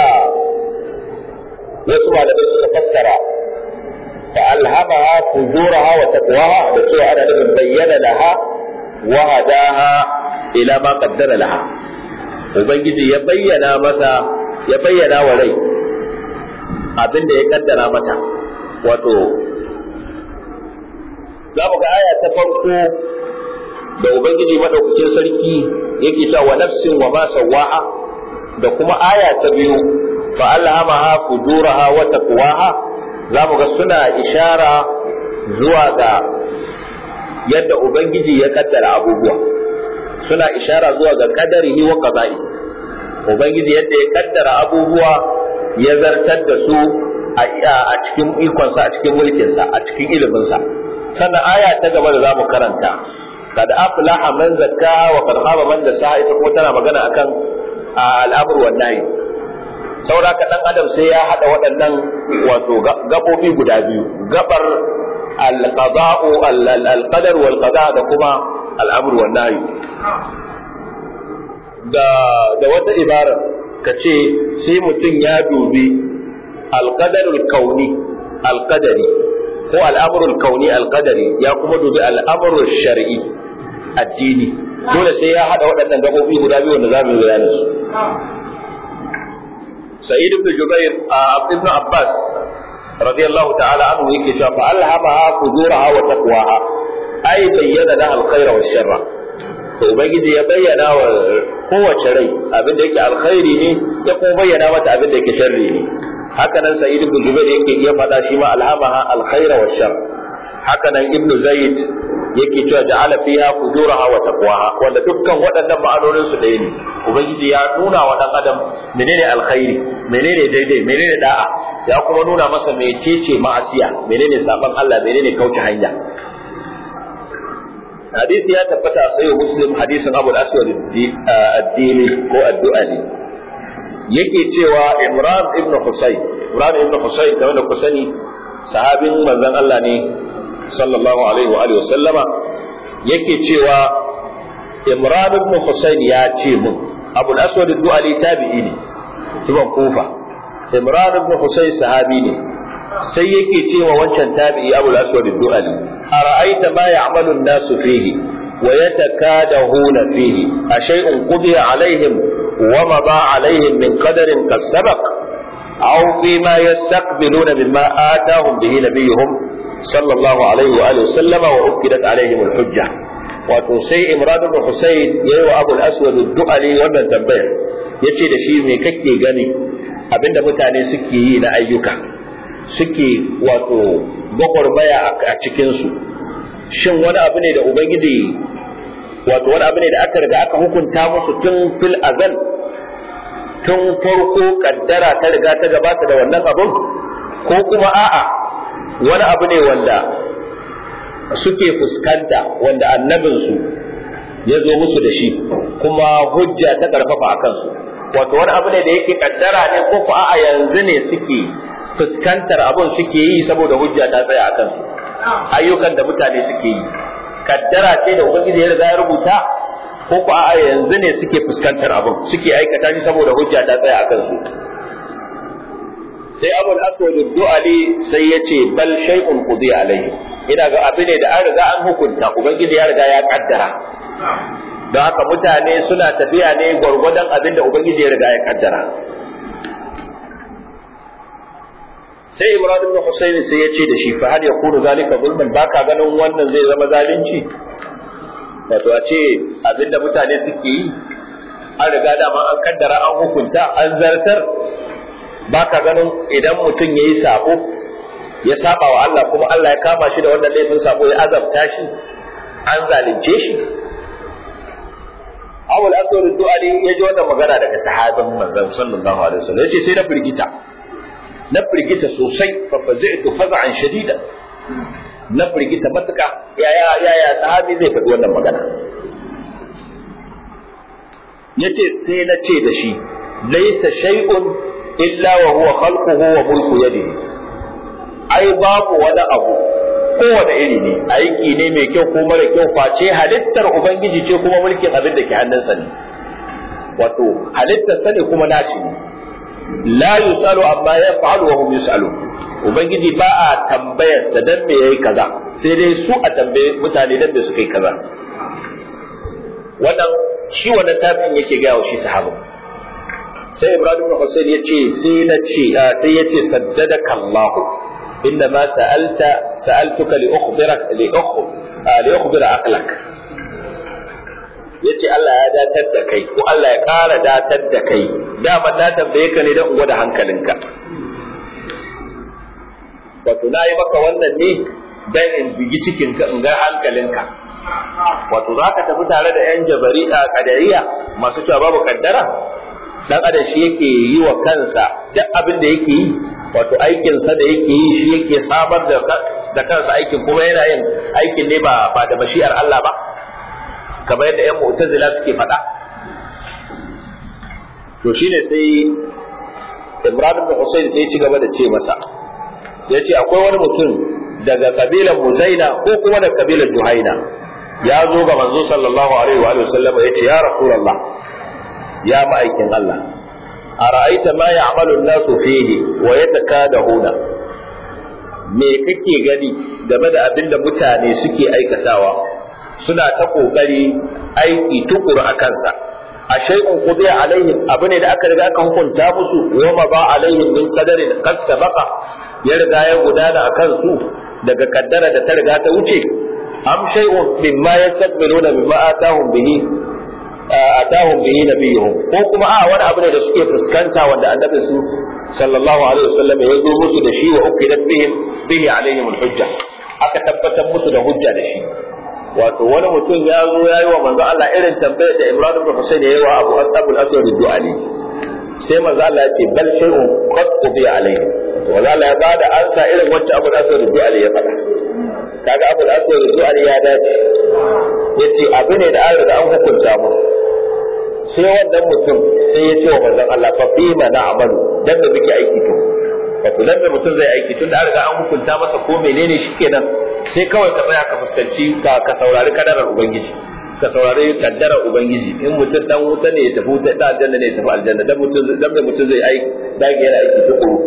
wasu malamai suka fassara fa alhamaha fujuraha wa taqwaha da cewa ana nufin bayyana laha wa hadaha ila ma qaddara laha ubangiji ya bayyana masa ya bayyana wa rai abin da ya kaddara mata wato za mu ga aya ta farko da ubangiji madaukakin sarki yake cewa wa nafsin wa ma sawaha da kuma aya ta biyu fa alhamaha fujuraha wa taqwaha za mu ga suna ishara zuwa ga yadda ubangiji ya kaddara abubuwa suna ishara zuwa ga kadarihi wa qada'i ubangiji yadda ya kaddara abubuwa ya zartar da su a cikin ikonsa a cikin mulkinsa a cikin iliminsa sannan aya ta gaba da zamu karanta kad aflaha man zakkaha wa qad khaba man dasaha ita kuma tana magana akan al'amr wan nahi saboda ka dan adam sai ya hada waɗannan wato gabobi guda biyu gabar al-qada'u al-qadar wal qada da kuma al'amr wan nahi da da wata ibara kace sai mutum ya dubi al-qadarul kauni al-qadari ko al'amurul kauni alƙadari ya kuma dubi al'amurul shar'i addini dole sai ya haɗa waɗannan gaɓoɓi guda biyu wanda za mu yi bayanin su sa'id ibn jubair a ibn abbas radiyallahu ta'ala anhu yake cewa fa alhamaha fujuraha wa taqwaha ai bayyana da alkhaira wa sharra to ubangiji ya bayyana wa kowace rai abin da yake alkhairi ne ya kuma bayyana mata abin da yake sharri ne haka nan sa'id ibn jubair yake iya faɗa shi ma alhamaha alkhaira wa shar haka nan ibn zaid yake cewa ja'ala fiha fujuraha wa taqwaha wanda dukkan waɗannan ma'anonin su ɗaya ne ubangiji ya nuna wa dan adam menene alkhairi menene daidai menene da'a ya kuma nuna masa mecece ma'asiya menene saban Allah menene kauce hanya hadisi ya tabbata a sayo muslim hadisin abu al-aswad ad-dini ko ad-du'ali yake cewa Imran ibn Husayn Imran ibn Husayn kamar da ku sani sahabin manzon Allah ne sallallahu alaihi wa alihi sallama yake cewa Imran ibn Husayn ya ce mun Abu al-Aswad ad-Du'ali tabi'i ne tuban Kufa Imran ibn Husayn sahabi ne sai yake cewa wancan tabi'i Abu al-Aswad ad-Du'ali ara'aita ma ya'malu an-nasu fihi ويتكادهون فيه أشيء قضي عليهم ومضى عليهم من قدر قد سبق أو فيما يستقبلون مما آتاهم به نبيهم صلى الله عليه وآله وسلم وأكدت عليهم الحجة wato sai Imran ibn Husayn yayi wa Abu al-Aswad ad-Du'ali wannan tambayar yace da shi me kake gani abinda mutane suke yi na ayyuka suke wato gwagwarmaya a cikin su shin wani abu ne da ubangiji wato wani abu ne da aka riga aka hukunta musu tun fil azal tun farko kaddara ta riga ta gabata da wannan abun ko kuma a'a wani abu ne wanda suke fuskanta wanda annabinsu ya zo musu da shi kuma hujja ta karfafa a kansu wato wani abu ne da yake kaddara ne ko ko a yanzu ne suke fuskantar abun suke yi saboda hujja ta tsaya a kansu ayyukan da mutane suke yi kaddara ce da ubangiji ya riga ya rubuta ko ko a yanzu ne suke fuskantar abun suke aikata shi saboda hujja ta tsaya a kansu sai abul aswad du'ali sai ya ce bal shay'un qudi alayhi ina ga abu ne da an riga an hukunta ubangiji ya riga ya kaddara don haka mutane suna tafiya ne gwargwadon abin da ubangiji ya riga ya kaddara sai imran ibn husayn sai ya ce da shi fa hal yakunu zalika zulman baka ganin wannan zai zama zalunci wato a ce abin da mutane suke yi an riga dama an kaddara an hukunta an zartar baka ganin idan mutum ya yi sabo ya saba wa Allah kuma Allah ya kama shi da wannan laifin sabo ya azabta shi an zalunce shi Awul Aswad Du'ali ya ji wannan magana daga sahabin manzon sallallahu alaihi wasallam yace sai na firgita na firgita sosai fa fazi'tu faz'an shadida na firgita matuka yaya yaya sahabi zai faɗi wannan magana yace sai na ce da shi laysa shay'un illa wa huwa khalquhu wa mulku yadihi ai babu wani abu kowane iri ne aiki ne mai kyau ko mara kyau face halittar ubangiji ce kuma mulkin abin da ke hannunsa ne wato halittar sa ne kuma nashi ne la yusalu amma yaf'alu wa hum yusalu ubangiji ba a tambayar sa dan me yayi kaza sai dai su a tambaye mutane dan me suka yi kaza wannan shi wannan tafin yake ga shi sahaba sai ibrahim ibn husayn yace sai na ce sai yace saddadaka allah inda ma sa'alta sa'altuka li ukhbirak li ukhb li ukhbira aqlak yace Allah ya datar da kai ko Allah ya ƙara datar da kai dama na tambaye ka ne don in gwada hankalinka wato na yi maka wannan ne dan in bigi cikinka in ga hankalinka wato za ka tafi tare da yan jabari a kadariya masu cewa babu kaddara dan adam shi yake yi wa kansa duk abin da yake yi wato aikinsa da yake yi shi yake samar da da kansa aikin kuma yana yin aikin ne ba ba da mashi'ar Allah ba kamar yadda yan mu'tazila suke faɗa to shine sai Imran ibn Husayn sai ya ci gaba da ce masa yace akwai wani mutum daga kabilar Muzaina ko kuma daga kabilar Juhaina ya zo ga manzo sallallahu alaihi wa sallam yace ya rasulullah ya ma'aikin Allah ara'aita ma ya'malu an-nasu fihi wa yatakadahuna me kake gani game da abin da mutane suke aikatawa suna ta kokari aiki tukuru a kansa a shay'un qudiya alaihim abu ne da aka riga aka hukunta musu wa ma ba alaihim min qadarin qad sabaqa ya riga ya gudana a kansu daga kaddara da ta riga ta wuce am shay'un mimma yastaqbiluna mimma atahum bihi atahum bihi nabiyuhum ko kuma a wani abu ne da suke fuskanta wanda annabi su sallallahu alaihi wasallam ya zo musu da shi wa uqidat bihim bihi alaihim alhujja aka tabbatar musu da hujja da shi wato wani mutum ya zo ya yi wa manzo Allah irin tambayar da Imran ibn Husayn ya yi wa Abu Asab al-Aswad du'ali sai manzo Allah ya ce bal shay'un qad qudiya alayhi wala Allah ya bada ansa irin wacce Abu Aswad du'ali ya faɗa kaga Abu Aswad du'ali ya dace yace abu ne da an riga an hukunta musu sai wannan mutum sai ya ce wa manzon Allah fa fi ma na'malu dan da muke aiki to wato dan da mutum zai aiki tun da an riga an hukunta masa ko menene shikenan sai kawai ka tsaya ka fuskanci ka ka saurari kadarar ubangiji ka saurari kaddarar ubangiji in mutum dan wuta ne ya tafi wuta da aljanna ne ya tafi aljanna dan mutum dan da mutum zai aiki dage yana aiki tukuru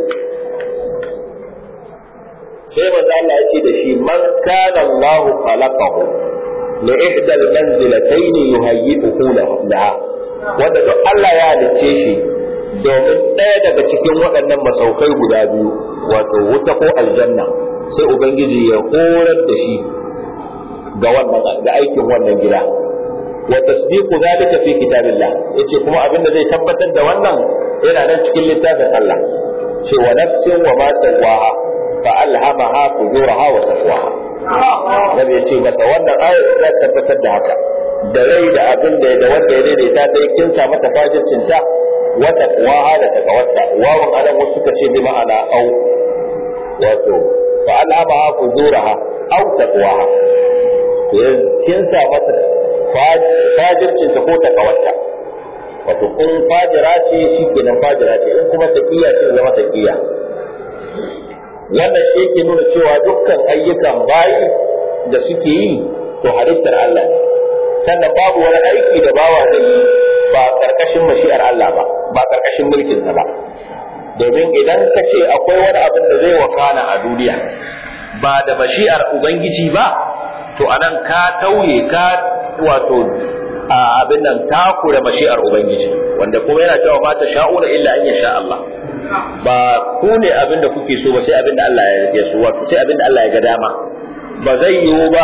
sai manzo Allah ya ce da shi man kana Allah khalaqahu li ihda al-manzilatayn yuhayyi'uhu laha wanda duk Allah ya halicce shi domin ɗaya daga cikin waɗannan masaukai guda biyu wato wuta ko aljanna sai ubangiji ya horar da shi ga wannan ga aikin wannan gida wa tasdiqu zalika fi kitabillah yace kuma abin da zai tabbatar da wannan yana nan cikin littafin Allah ce wa nafsin wa ma sawaha fa alhamaha fujuraha wa taqwaha nabi yace masa wannan ayat za ta tabbatar da haka da rai da abin da da wanda ya daidaita dai kin sa mata fajircin ta wa taqwaha da taqawatta wawan anan wasu suka ce bi ma'ana au wato fa alhamaha fujuraha aw taqwaha ya kinsa mata fajircin ta ko ta kawarta wato in fajira ce shi kenan fajira ce in kuma taqiya ce zama taqiya wannan shi yake nuna cewa dukkan ayyukan bayi da suke yi to halittar Allah ne sannan babu wani aiki da bawa zai yi ba karkashin mashi'ar Allah ba ba karkashin mulkinsa ba domin idan ka ce akwai wani abin da zai wakana a duniya ba da mashi'ar ubangiji ba to anan ka tauye ka wato abin nan takura mashi'ar ubangiji wanda kuma yana cewa ba ta sha'una illa an yasha Allah ba ku ne abin da kuke so ba sai abin da Allah ya so wato sai abin da Allah ya ga dama ba zai yiwu ba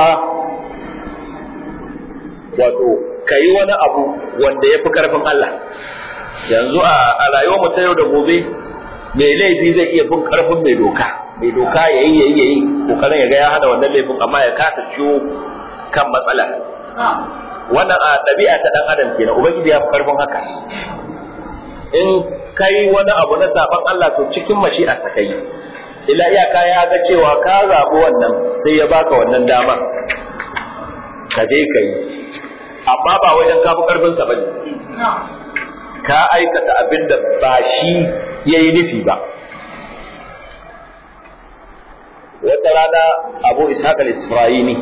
wato ka yi wani abu wanda ya fi karfin Allah yanzu a rayuwar mu ta yau da gobe mai laifi zai iya fin karfin mai doka mai doka ya yi ya yi ya yi kokarin ya ga ya hana wannan laifin amma ya kasa ciwo kan matsala wannan a ɗabi'a ta ɗan adam kenan ubangiji ya fi karfin haka in kai wani abu na saban Allah to cikin mashi'a sa kai ila iyaka ya ga cewa ka zaɓi wannan sai ya baka wannan damar ka je ka yi amma ba wajen kafi karfinsa ba ne ka aikata abin da ba shi ya yi nufi ba wata rana abu ishaq al-isra'ini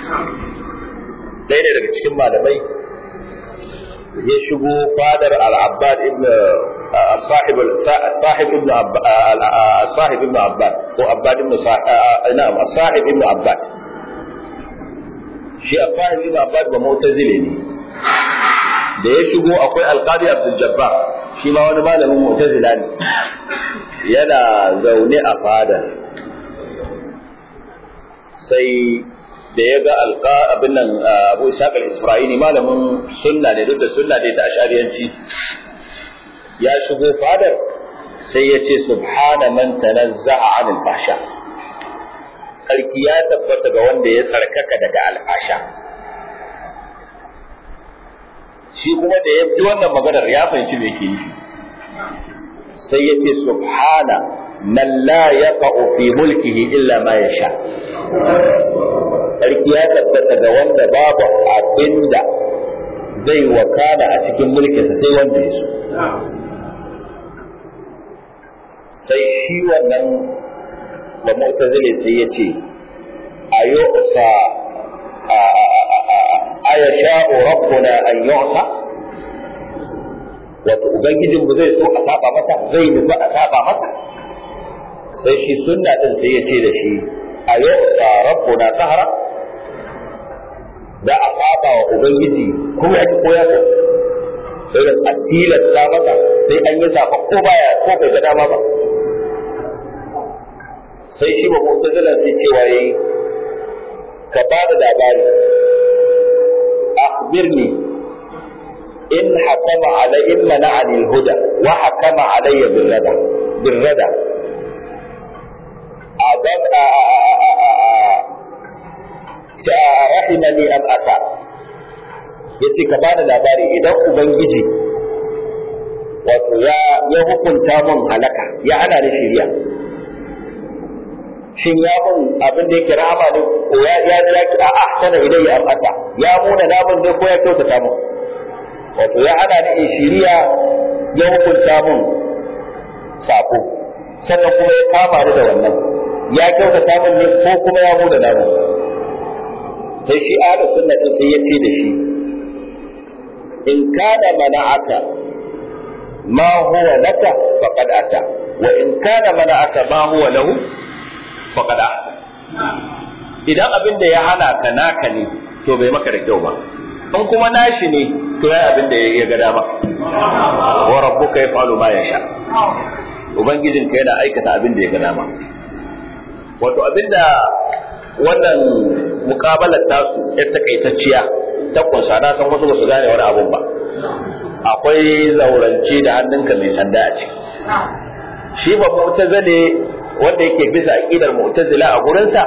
ɗaya daga cikin malamai ya shigo fadar al-abbad ibn sahib sahib ibn sahib ibn abbad ko abbad ibn na'am sahib ibn abbad shi a sahib ibn abbad ba mu'tazile ne da ya shigo akwai alqadi abdul jabbar shi ma wani malamin mu'tazila ne yana zaune a fadar sai da ya ga alqa abin nan Abu Ishaq al-Isra'ili malamin sunna ne duk da sunna ne ta ashariyanci ya shigo fadar sai ya ce subhana man tanazza'a 'anil fahsha sarki ya tabbata ga wanda ya tsarkaka daga alfasha shi kuma da ya ji wannan maganar ya fahimci me yake yi sai ya ce subhana man la yaqa'u fi mulkihi illa ma yasha sarki ya tabbata ga wanda babu abinda zai wakana a cikin mulkinsa sai wanda ya so sai shi wannan da mu'tazili sai ya ce ayo sa aya sha'u rabbuna an yu'sa wato ubangijin mu zai so a saba masa zai nufi a saba masa sai shi sunna din sai ya ce da shi ayo sa rabbuna qahra da a saba wa ubangiji ko ya ki ko ya so sai da a tilasta masa sai an yi safa ko baya ko bai ga dama ba sai shi ba mu'tazila sai cewa yayi ka ba da labari akhbirni in hakama alai in mana'ani al-huda wa hakama alayya bil rada bil rada adab ta rahimani am asa yace ka bada labari idan ubangiji wato ya ya hukunta mun halaka ya hana ni shiriya shin ya mun abin da yake rahama ne ko ya ya ya ki a ahsana ilayya am asa ya muna namun ne ko ya kyautata mun wato ya hana ni in shiriya ya hukunta mun sako sannan kuma ya kama ni da wannan ya kyautata mun ne ko kuma ya muna namun sai shi ahlus sunna din sai ya ce da shi in kana mana'aka ma huwa laka faqad asa wa in kana mana'aka ma huwa lahu faqad ahsan idan abin da ya hana ka naka ne to bai maka da kyau ba in kuma nashi ne to ya abin da ya ga dama wa rabbuka yaf'alu ma yasha ubangijin ka yana aikata abin da ya ga dama wato abin da wannan mukabalar tasu ya takaitacciya ta kunsa na san wasu ba su gane wani abun ba akwai zaurance da hannunka mai sanda a ciki shi ba mu'tazile wanda yake bisa aqidar mu'tazila a gurinsa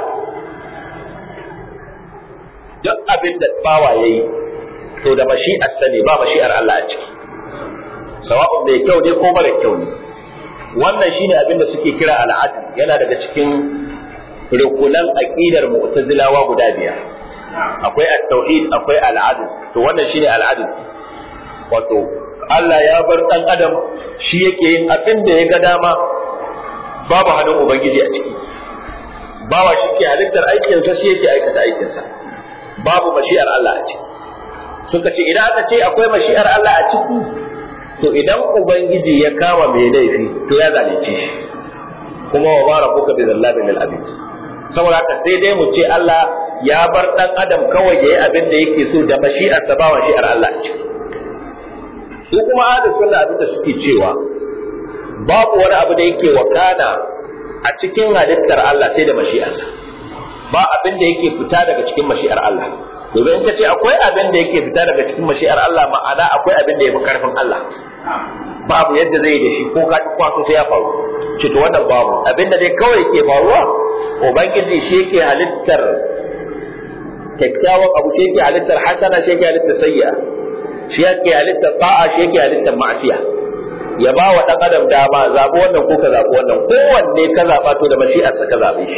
duk abin da bawa yayi to da mashi'ar sa ne ba mashi'ar Allah a ciki sawa'un mai kyau ne ko mara kyau ne wannan shine abin da suke kira al'adl yana daga cikin rukunan aqidar mu'tazilawa guda biyar akwai at-tauhid akwai al-adl to wannan shine al-adl wato Allah ya bar dan adam shi yake yin abin da ya ga dama babu hannun ubangiji a ciki bawa shi ke halittar aikinsa shi yake aikata aikinsa babu mashi'ar Allah a ciki suka ce idan aka ce akwai mashi'ar Allah a ciki to idan ubangiji ya kama mai laifi to ya zalunce shi kuma wa bara kuka bi zallabi lil abid saboda haka sai dai mu ce Allah ya bar dan adam kawai yayi abin da yake so da mashi'ar sa ba mashi'ar Allah a ciki su kuma ahlus sunna abin da suke cewa babu wani abu da yake wakana a cikin halittar Allah sai da mashi'arsa ba abin da yake fita daga cikin mashi'ar Allah domin in ka ce akwai abin da yake fita daga cikin mashi'ar Allah ma'ana akwai abin da ya fi karfin Allah babu yadda zai da shi ko ka ci kwaso sai ya faru ce to wannan babu abin da dai kawai ke faruwa ubangiji shi yake halittar kyakkyawan abu shi yake halittar hasana shi yake halittar sayya shi yake halittar ta'a shi yake halittar ma'asiya ya ba wa ɗan adam dama zaɓi wannan ko ka zaɓi wannan kowanne ka zaɓa to da mashi'arsa ka zaɓe shi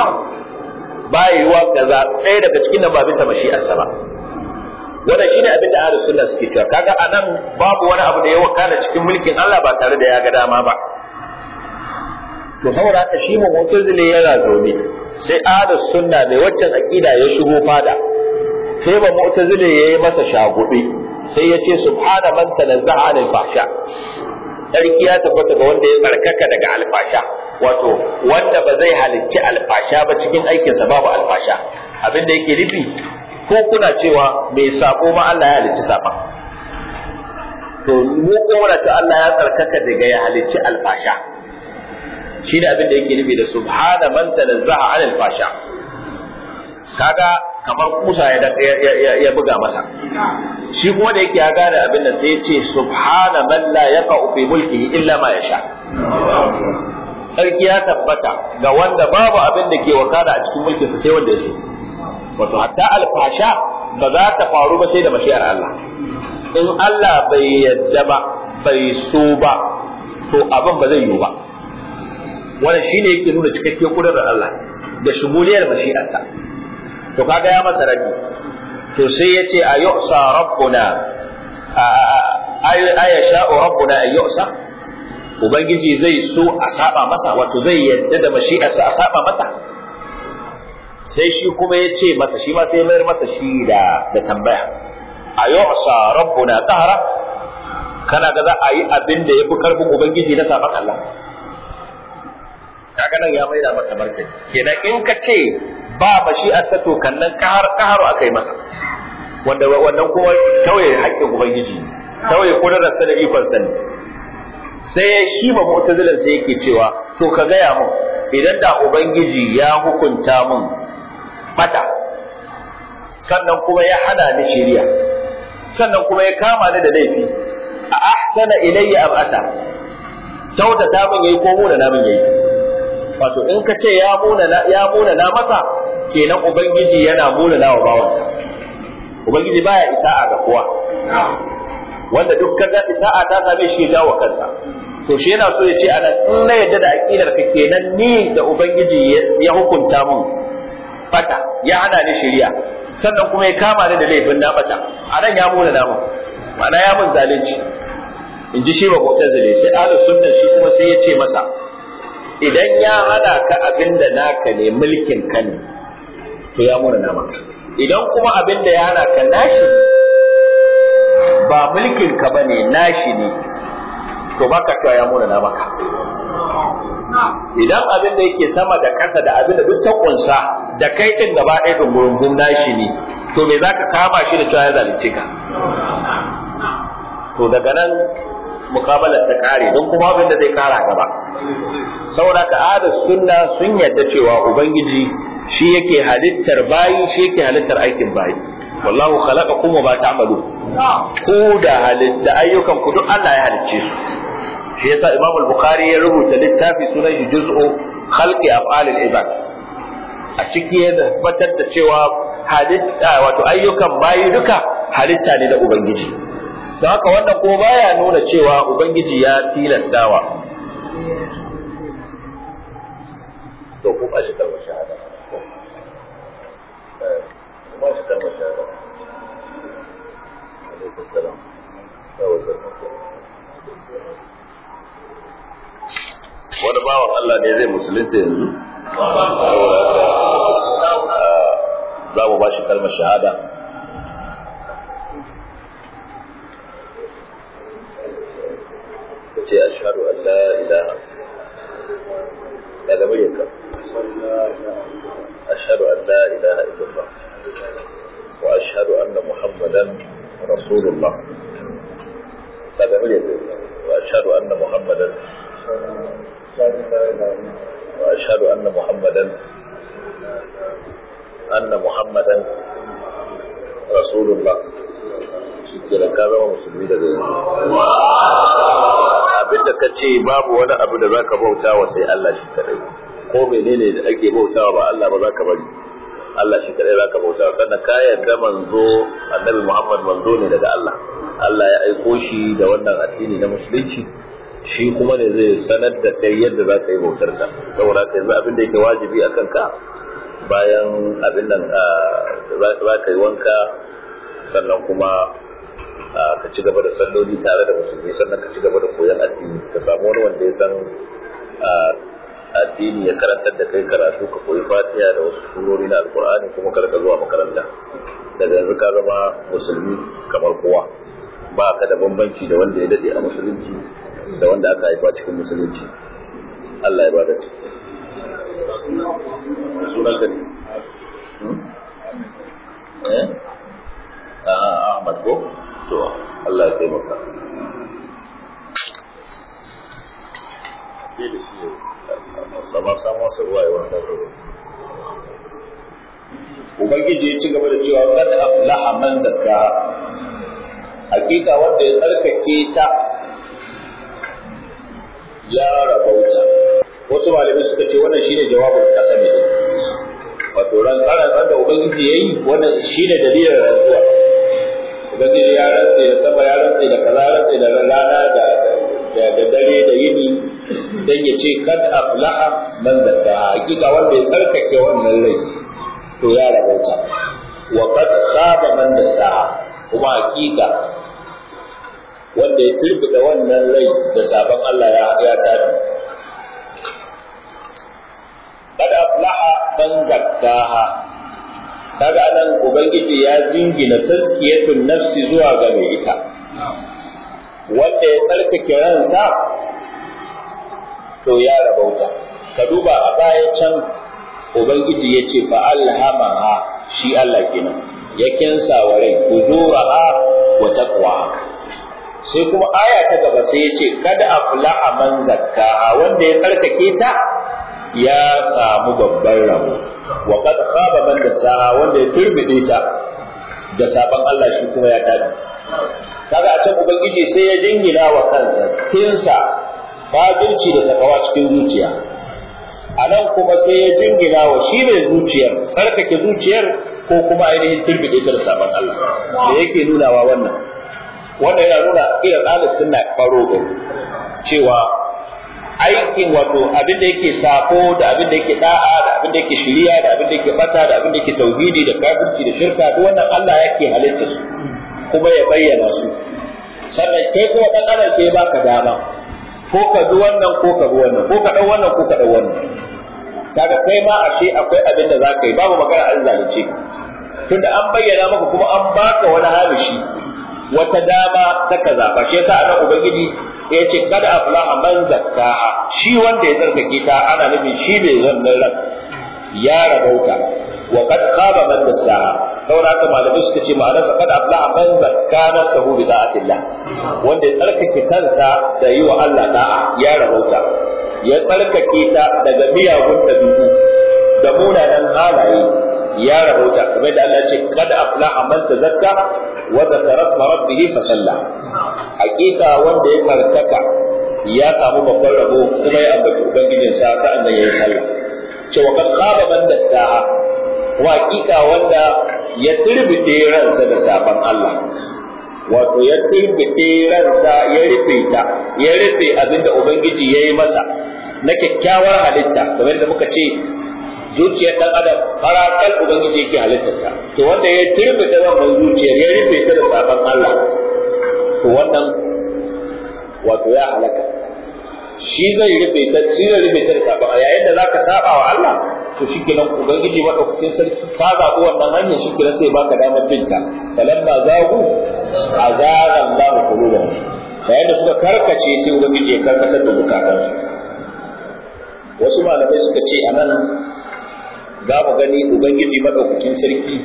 ba yiwuwa ka zaɓi ɗaya daga cikin nan ba bisa mashi'arsa ba wannan shine abin da ahlus sunna suke cewa kaga anan babu wani abu da ya wakana cikin mulkin Allah ba tare da ya ga dama ba to saboda haka shi mu mu'tazili yana zaune sai ahlus sunna mai waccan aqida ya shigo fada sai ba mu'tazili yayi masa shagube sai ya ce subhana man tanazzaha anil fahsha sarki ya tabbata ga wanda ya tsarkaka daga alfasha wato wanda ba zai halicci alfasha ba cikin aikinsa babu alfasha abin da yake nufi ko kuna cewa mai sako ma Allah ya halicci saba to mu ko muna ta Allah ya tsarkaka daga ya halicci alfasha shi da abin da yake nufi da subhana man tanazzaha anil fasha kaga kamar kusa ya ya buga masa shi kuma da yake ya gane abin da sai ya ce subhana man la yaqa'u fi mulkihi illa ma yasha sarki ya tabbata ga wanda babu abin da ke wakana a cikin mulkinsa sai wanda ya so wato hatta alfasha ba za ta faru ba sai da mashiyar Allah in Allah bai yadda ba bai so ba to abin ba zai yiwu ba wannan shine yake nuna cikakken kudurar Allah da shumuliyar mashi'arsa to kaga ya masa rabi to sai ya ce a yu'sa rabbuna aya sha'u rabbuna ay yu'sa ubangiji zai so a saba masa wato zai yadda da mashi'arsa a saba masa sai shi kuma ya ce masa shi ma sai ya mayar masa shi da da tambaya a yu'sa rabbuna qahra kana ga za a yi abin da yafi karfin ubangiji na saban Allah kaga nan ya maida masa martani kenan in ka ce ba mashi'arsa to kannan kahar kaharu akai masa wanda wannan kuma tauye haƙƙin ubangiji tauye kudararsa da ikon sani sai shi ba mu'tazilan sai yake cewa to ka gaya mun idan da ubangiji ya hukunta mun bata sannan kuma ya hana ni shiriya sannan kuma ya kama ni da laifi a ahsana ilayya am ata kyautata min yayi ko muna na min yayi wato in ka ce ya muna na ya muna na masa kenan ubangiji yana muna na wa bawansa ubangiji baya isa'a ga kowa wanda duk kaga isa'a ta same shi ya wa kansa to shi yana so ya ce ana in na yadda da aqidar ka kenan ni da ubangiji ya hukunta mun bata ya hana ni shari'a sannan kuma ya kama ni da laifin na bata anan ya muna namu ma'ana ya mun zalunci in ji shi ba mu'tazili sai ahlus sunna shi kuma sai ya ce masa idan ya hana ka abin da naka ne mulkin ka ne to ya muna nama idan kuma abin da ya hana ka nashi ba mulkin ka bane nashi ne to baka cewa ya muna maka idan abin da yake sama da ƙasa da abin da duk ta kunsa da kai din gaba ɗaya dungurungun nashi ne to me zaka kama shi da cewa ya zalunce ka to daga nan mukabalar ta kare don kuma abin da zai kara gaba saboda ka ada sunna sun yadda cewa ubangiji shi yake halittar bayi shi yake halittar aikin bayi wallahu khalaqakum wa ma ta'malu ku da halitta ayyukan ku duk Allah ya halicce su shi yasa Imam al-Bukhari ya rubuta littafi sunan shi juz'u khalqi af'al al-ibad a ciki ya tabbatar da cewa halitta wato ayyukan bayi duka halitta ne da ubangiji don haka wannan ko baya nuna cewa ubangiji ya tilastawa to ku ba shi kalmar shahada ku ba shi kalmar shahada alaikum salam yawa wani bawan Allah ne zai musulunta yanzu za mu ba shi kalmar shahada ce ashhadu an la ilaha daga muryarka ashhadu an la ilaha illallah wa ashhadu anna muhammadan rasulullah daga muryarka wa ashhadu anna muhammadan wa ashhadu anna muhammadan anna muhammadan rasulullah shi ke da ka zama musulmi daga yanzu abinda ka ce babu wani abu da zaka bauta wa sai Allah shi kadai ko menene da ake bautawa ba Allah ba zaka bari Allah shi kadai zaka bauta sannan ka yarda manzo annabi Muhammad manzo ne daga Allah Allah ya aiko shi da wannan addini na musulunci shi kuma ne zai sanar da kai yadda za ka yi bautar ka saboda ka yanzu abin da yake wajibi a kanka bayan abin nan za ka yi wanka sannan kuma ka ci gaba da salloli tare da musulmi sannan ka ci gaba da koyon addini ka samu wani wanda ya san addini ya karantar da kai karatu ka koyi fatiha da wasu surori na alkur'ani kuma ka rika zuwa makaranta daga yanzu ka zama musulmi kamar kowa ba ka da bambanci da wanda ya dade a musulunci da wanda aka haifa cikin musulunci Allah ya ba da sunan ka ne eh a Ahmad ko to Allah ya taimaka ke da shi da ma samu wasu ruwa ya wanda ruwa Ubangiji ya ci gaba da cewa kad aflaha man zakka hakika wanda ya tsarkake ta ya rabauta wasu malamai suka ce wannan shine jawabin kasami wato ran tsaran da ubangiji yayi wannan shine dalilin rantsuwa ubangiji ya rantse da sama ya rantse da kaza rantse da rana da da dare da yini dan ya ce kad aflaha man zakka hakika wanda ya tsarkake wannan rai to ya rabauta wa qad khaba man dasaha kuma hakika wanda ya turbida wannan rai da sabon Allah ya ya tare kad aflaha man zakkaha kaga anan ubangiji ya jingina tazkiyatun nafsi zuwa ga mai ita wanda ya tsarkake ransa to ya rabauta ka duba a baya can ubangiji ya ce fa alhamaha shi Allah kenan ya kinsa wa rai fujuraha wa taqwaha sai kuma aya ta gaba sai ya ce kada aflaha man zakkaha wanda ya tsarkake ta ya samu babban rabo wa qad khaba man dasaha wanda ya turbide ta da sabon Allah shi kuma ya tada kaga a can ubangiji sai ya dingina wa kansa kinsa fajirci da takawa cikin zuciya a nan kuma sai ya jingina wa shi ne zuciyar tsarkake zuciyar ko kuma ainihin turbide ta da sabon Allah da yake nunawa wannan wanda yana nuna irin ahlus sunna faro cewa aikin wato abin da yake sako da abin da yake da'a da abin da yake shiriya da abin da yake bata da abin da yake tauhidi da kafirci da shirka duk wannan Allah yake halitta su kuma ya bayyana su sannan kai kuma dan adam sai ya baka dama ko ka bi wannan ko ka bi wannan ko ka dau wannan ko ka dau wannan kaga kai ma ashe akwai abin da zaka yi babu magana an zalunce tunda an bayyana maka kuma an baka wani hamishi wata dama ta ka zaba shi yasa anan ubangiji ya ce kada aflaha man zakkaha shi wanda ya tsarkake ta ana nufin shi bai zannan ran ya rabauta wa kad khaba man dassaha saboda haka malamai suka ce ma'anarsa kad aflaha man zakka nafsahu bi da'atillah wanda ya tsarkake kansa da yi wa Allah da'a ya rabauta ya tsarkake ta daga miyagun dabi'u da munanan halaye ya rabauta kamar da Allah ce kad aflaha man tazakka wa zakara isma rabbih fa salla hakika wanda ya karkaka ya samu babban rabo kuma ya ambaci ubangijin sa sa'an da yayi sallah cewa kad khaba man dassaha wa hakika wanda ya turbite ransa da safan Allah wato ya turbite ransa ya rufe ta ya rufe abinda ubangiji yayi masa na kyakkyawar halitta kamar da muka ce zuciyar dan adam farakal ubangiji yake halittarta to wanda ya turbe da wannan zuciyar ya rufe ta da sabon Allah to wannan wato ya halaka shi zai rufe ta shi zai rufe ta da sabon Allah yayin da zaka saba wa Allah to shikenan ubangiji madaukakin sarki ka zabi wannan hanyar shikenan sai baka damar binta falamma zagu azara Allah qulubahum yayin da suka karkace sai ubangiji ya karkatar da bukatansu wasu malamai suka ce anan za mu gani ubangiji madaukakin sarki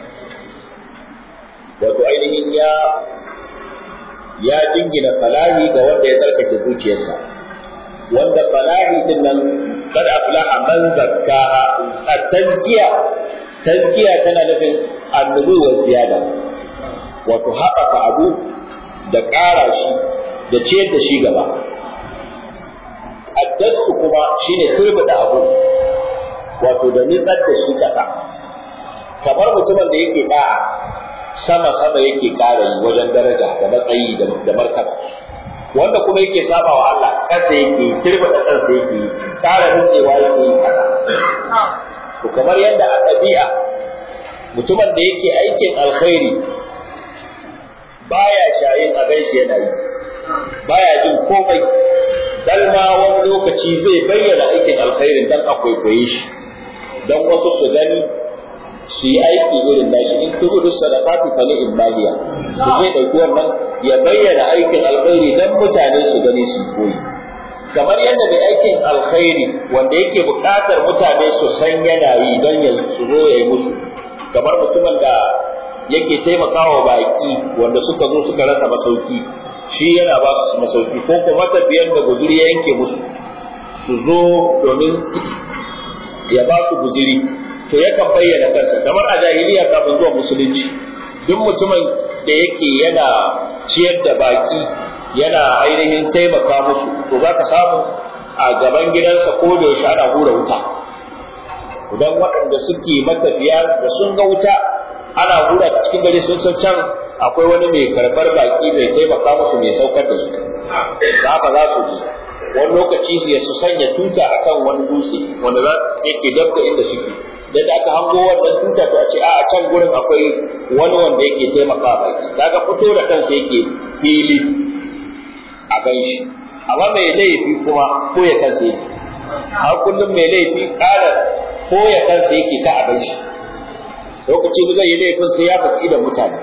wato ainihin ya ya jingina falahi ga wanda ya tsarkake zuciyarsa wanda falahi din nan kad aflaha man zakkaha at-tazkiya tazkiya tana nufin annubu wa ziyada wato haɓaka abu da ƙara shi da ciyar da shi gaba addasu kuma shine turbida abu wato da nitsar da shi ƙasa kamar mutumin da yake da'a sama sama yake ƙara yi wajen daraja da matsayi da martaba wanda kuma yake saba wa Allah ƙasa yake turbida kansa yake ƙara nutsewa yake yi ƙasa to kamar yadda a ɗabi'a mutumin da yake aikin alkhairi baya shayin a gaishe yana yi baya jin komai dan ma wani lokaci zai bayyana aikin alkhairin dan a kwaikwaye shi dan wasu su gani su yi aiki irin nashi in tubudu sadaqatu fa li illahiya to zai dauki wannan ya bayyana aikin alkhairi dan mutane su gani su koyi kamar yadda mai aikin alkhairi wanda yake buƙatar mutane su san yana yi don ya su zo ya yi musu kamar mutumin da yake taimakawa baki wanda suka zo suka rasa masauki shi yana ba su masauki ko kuma tafiyan da guzuri ya yanke musu su zo domin ya ba su guzuri to yakan bayyana kansa kamar a jahiliya kafin zuwa musulunci duk mutumin da yake yana ciyar da baki yana ainihin taimaka musu to za ka samu a gaban gidansa ko da yaushe ana hura wuta idan waɗanda suke matafiya da sun ga wuta ana hura ta cikin gari sun san can akwai wani mai karɓar baki mai taimaka musu mai saukar da su da haka za su ji wani lokaci ya su sanya tuta akan wani dutse wanda za yake dab da inda suke da aka hango wannan tuta to a ce a can gurin akwai wani wanda yake taimaka baki kaga fito da kansa yake fili a gan shi amma mai laifi kuma ko ya kansa yake har kullum mai laifi ƙara ko ya kansa yake ta a gan shi lokaci da zai yi laifin sai ya faɗi da mutane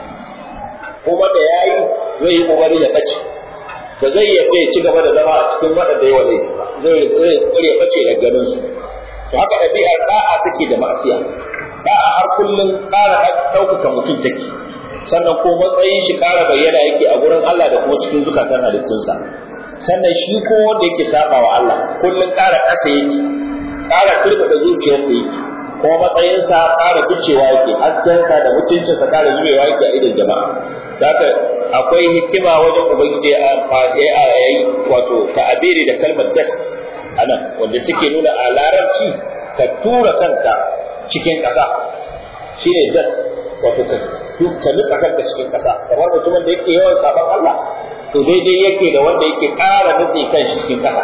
kuma da ya yi zai yi ƙoƙari ya ɓace ba zai yadda ya ci gaba da zama a cikin waɗanda ya wale ba zai zai ya ɓace da ganin su to haka ɗabi'ar ɗa'a take da ma'asiya ɗa'a har kullum ƙara ɗaukaka mutum take sannan ko matsayin shi ƙara bayyana yake a gurin Allah da kuma cikin zukatan halittunsa sannan shi ko wanda yake saba wa Allah kullum ƙara ƙasa yake ƙara turbaɗa zuciyarsa yake kuma matsayinsa ƙara bicewa yake haskensa da mutuncinsa ƙara zubewa yake a idon jama'a zaka akwai hikima wajen ubangiji a yayi wato ta'abiri da kalmar das anan wanda take nuna a larabci ka tura kanka cikin ƙasa shine das wato ka ka nutsa kanka cikin ƙasa kamar mutumin da yake yawan sabon Allah to daidai yake da wanda yake ƙara nutse kan shi cikin ƙasa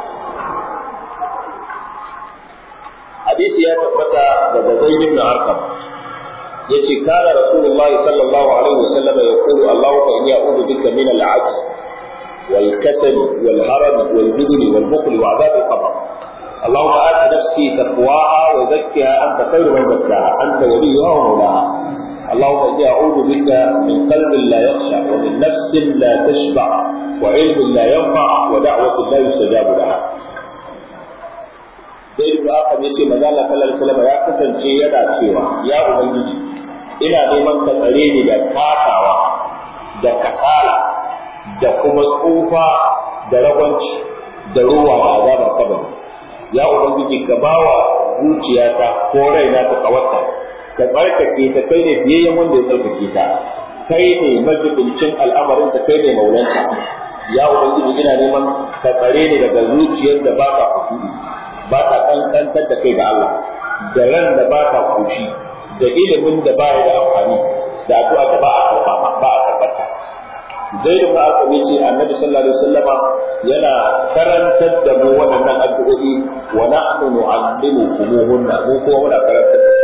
hadisi ya tabbata daga Zaid ibn Arqam yace kana Rasulullahi sallallahu alaihi wasallam yaqulu Allahumma inni a'udhu bika min al-'ajz wal kasal wal haram wal jubn wal bukhl wa 'adab al-qabr اللهم آت نفسي تقواها وزكها أنت خير من زكاها أنت وليها ومولاها اللهم إني أعوذ بك من قلب لا يخشع ومن نفس لا تشبع وعلم لا ينفع ودعوة لا يستجاب لها sai da aka yace manzo Allah sallallahu alaihi wasallam ya kasance yana cewa ya ubangiji ina neman ka tsare ni da kasawa da kasala da kuma tsufa da ragwanci da ruwa da azabar kabari ya ubangiji ka bawa zuciyata ko raina ta kawarta ka tsarkake ta kai ne biyayyen wanda ya tsarkake ta kai ne majibincin al'amarin ta kai ne maulanta ya ubangiji ina neman ka tsare ni daga zuciyar da ba ta kusuri ba ta kankantar da kai ga Allah da ran da ba ta kushi da ilimin da ba ya da amfani da addu'a da ba a karba ba a karbata zai da ba aka ce annabi sallallahu alaihi wasallama yana karantar da mu waɗannan addu'o'i wa nahnu nu'allimukumuhunna mu kuma muna karantar da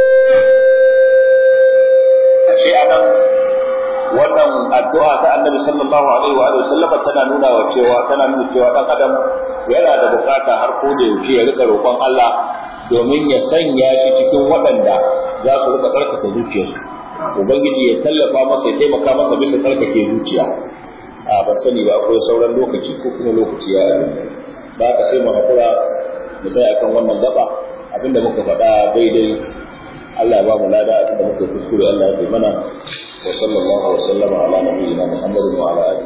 shi anan wannan addu'a ta annabi sallallahu alaihi wa alihi sallama tana nuna wa cewa tana nuna cewa dan adam yana da bukata har ko da yaushe ya rika roƙon Allah domin ya sanya shi cikin waɗanda za su rika tsarkake zuciyarsu ubangiji ya tallafa masa ya taimaka masa bisa tsarkake zuciya a ban sani ba akwai sauran lokaci ko kuma lokaci ya ba ka sai mu hakura mu sai akan wannan gaba abinda muka faɗa daidai Allah ya ba mu lada abinda muka kuskure Allah ya mana wa sallallahu wa sallama ala nabiyyina Muhammadin wa ala alihi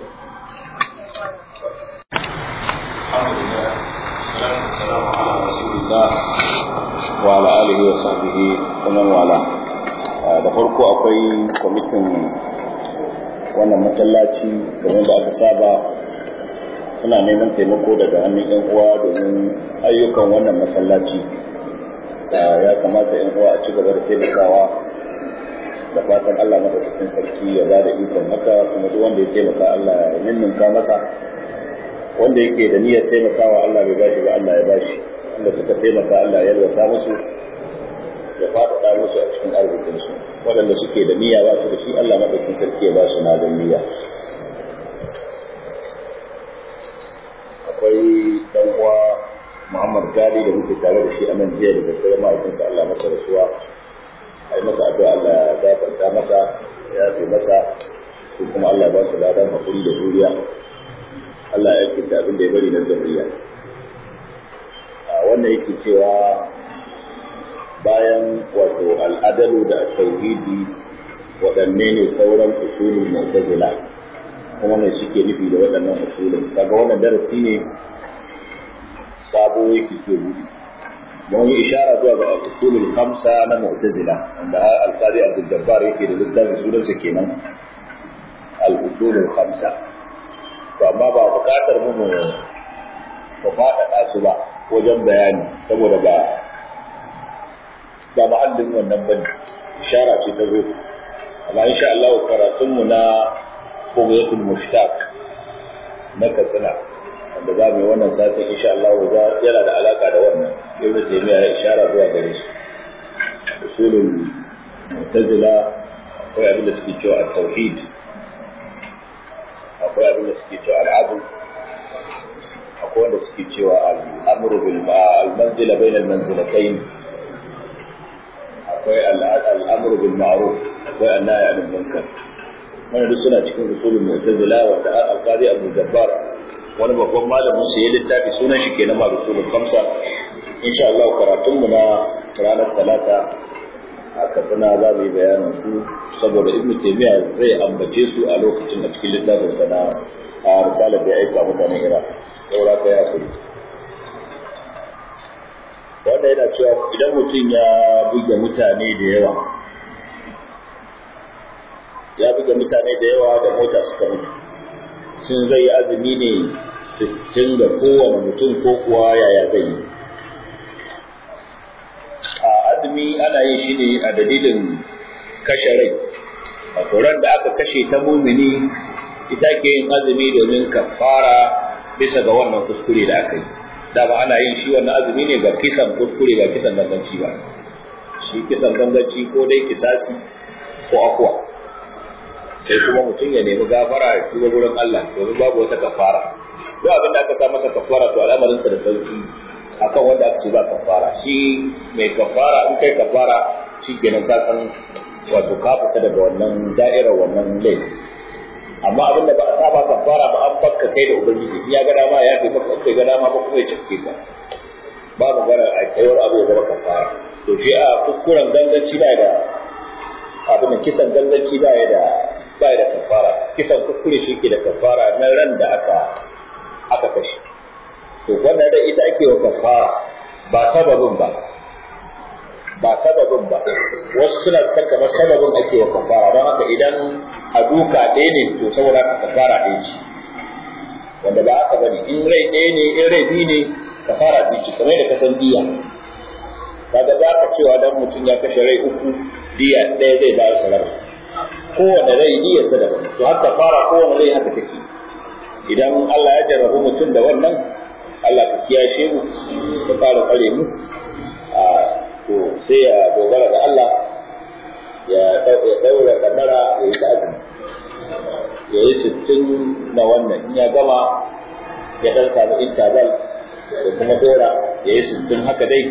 wa ala alihi wa sahbihi wa man wala da farko akwai kwamitin wannan masallaci kamar da aka saba suna neman taimako daga hannun yan uwa domin ayyukan wannan masallaci ya kamata yan uwa a ci gaba da taimakawa da fatan Allah madaukakin sarki ya ba da ikon haka kuma duk wanda ya taimaka Allah ya ninninka masa wanda yake da niyyar taimakawa Allah bai bashi ba Allah ya bashi wanda suka taimaka Allah ya yalwata musu ya faɗaɗa musu a cikin arzikinsu waɗanda suke da niyya ba su da shi Allah madaukakin sarki ya ba su na da niyya akwai dan uwa Muhammad Gali da muke tare da shi a nan jiya da daddare mahaifinsa Allah masa rasuwa a yi masa addu'a Allah ya gafarta masa ya fi masa ko kuma Allah ba su ladan hakuri da juriya Allah ya kinta abin da ya bari na zuriya wannan yake cewa bayan wato al'adalu da tauhidi waɗanne ne sauran usulul mu'tazila kuma ne suke nufi da waɗannan usulun kaga wannan darasi ne sabo yake ke buɗe don yi ishara zuwa ga usulul khamsa na mu'tazila wanda al-qadi Abdul Jabbar yake da littafin sunansa kenan al-usulul khamsa to amma ba buƙatar mu mu faɗaɗa su ba wajen bayani saboda ba ba mahallin wannan bane ishara ce ta zo amma insha Allah karatun mu na Qubiyatul Mushtaq na Katsina wanda za mu yi wannan satin insha Allah za yana da alaka da wannan Ibn Taymiyyah ya ishara zuwa gare shi usulul Mu'tazila akwai abin da suke cewa at-tauhid akwai abin da suke cewa al-adl akwai wanda suke cewa al-amru bil al-manzila bainal manzilatayn akwai al'amuru bil ma'ruf akwai annahi anil munkar wannan duk suna cikin usulul mu'tazila wanda al-qadi Abu Jabbar wani babban malamin sa ya littafi sunan shi kenan ma usulul khamsa insha Allah karatun mu na ranar talata a Katsina za mu yi bayanin su saboda Ibn Taymiyyah zai ambace su a lokacin da cikin littafin sa na a risalar da ya aika mutanen Iraq saboda ka ya kuri wanda yana cewa idan mutum ya buge mutane da yawa ya buge mutane da yawa da mota suka mutu sun zai yi azumi ne sittin ga kowane mutum ko kuwa yaya zai yi a azumi ana yin shi ne a dalilin kashe rai a ran da aka kashe ta mumini ita ke yin azumi domin kafara bisa ga wannan kuskure da aka yi dama ana yin shi wannan azumi ne ga kisan kuskure ba kisan ganganci ba shi kisan ganganci ko dai kisasi ko akwa sai kuma mutum ya nemi gafara ya tuba gurin Allah domin babu wata kafara duk abin da aka sa masa kafara to al'amarinsa da sauki akan wanda aka ce ba kafara shi mai kafara in kai kafara shi kenan ka san wato ka fita daga wannan da'irar wannan laifi amma abin da ba a saba kafara ba an bakka kai da ubangiji in ya ga dama ya kai maka kai ga dama ba kuma ya cike ka ba mu gara a kaiwar abu ya zama kafara to shi a kuskuren ganganci ba da abin da kisan ganganci ba ya da ba ya da kafara kisan kuskure shi ke da kafara na ran da aka aka kashe to wanda da ita ake wa kafara ba sababin ba ba sababin ba wasu suna kan kamar sababin ake wa kafara don haka idan a duka ɗaya ne to saboda haka kafara ɗaya ce wanda ba haka bane in rai ɗaya ne in rai biyu ne kafara biyu ce kamar da ka san diya kaga za ka cewa dan mutum ya kashe rai uku diya ɗaya zai bayar salar kowane rai diyar sa daban to haka fara kowane rai haka take idan Allah ya jarrabu mutum da wannan Allah ka kiyashe mu ka fara tsare mu a to sai ya dogara da Allah ya daura kadara ya yi azumi ya yi sittin na wannan in ya gama ya dan samu interval da kuma dora ya yi sittin haka dai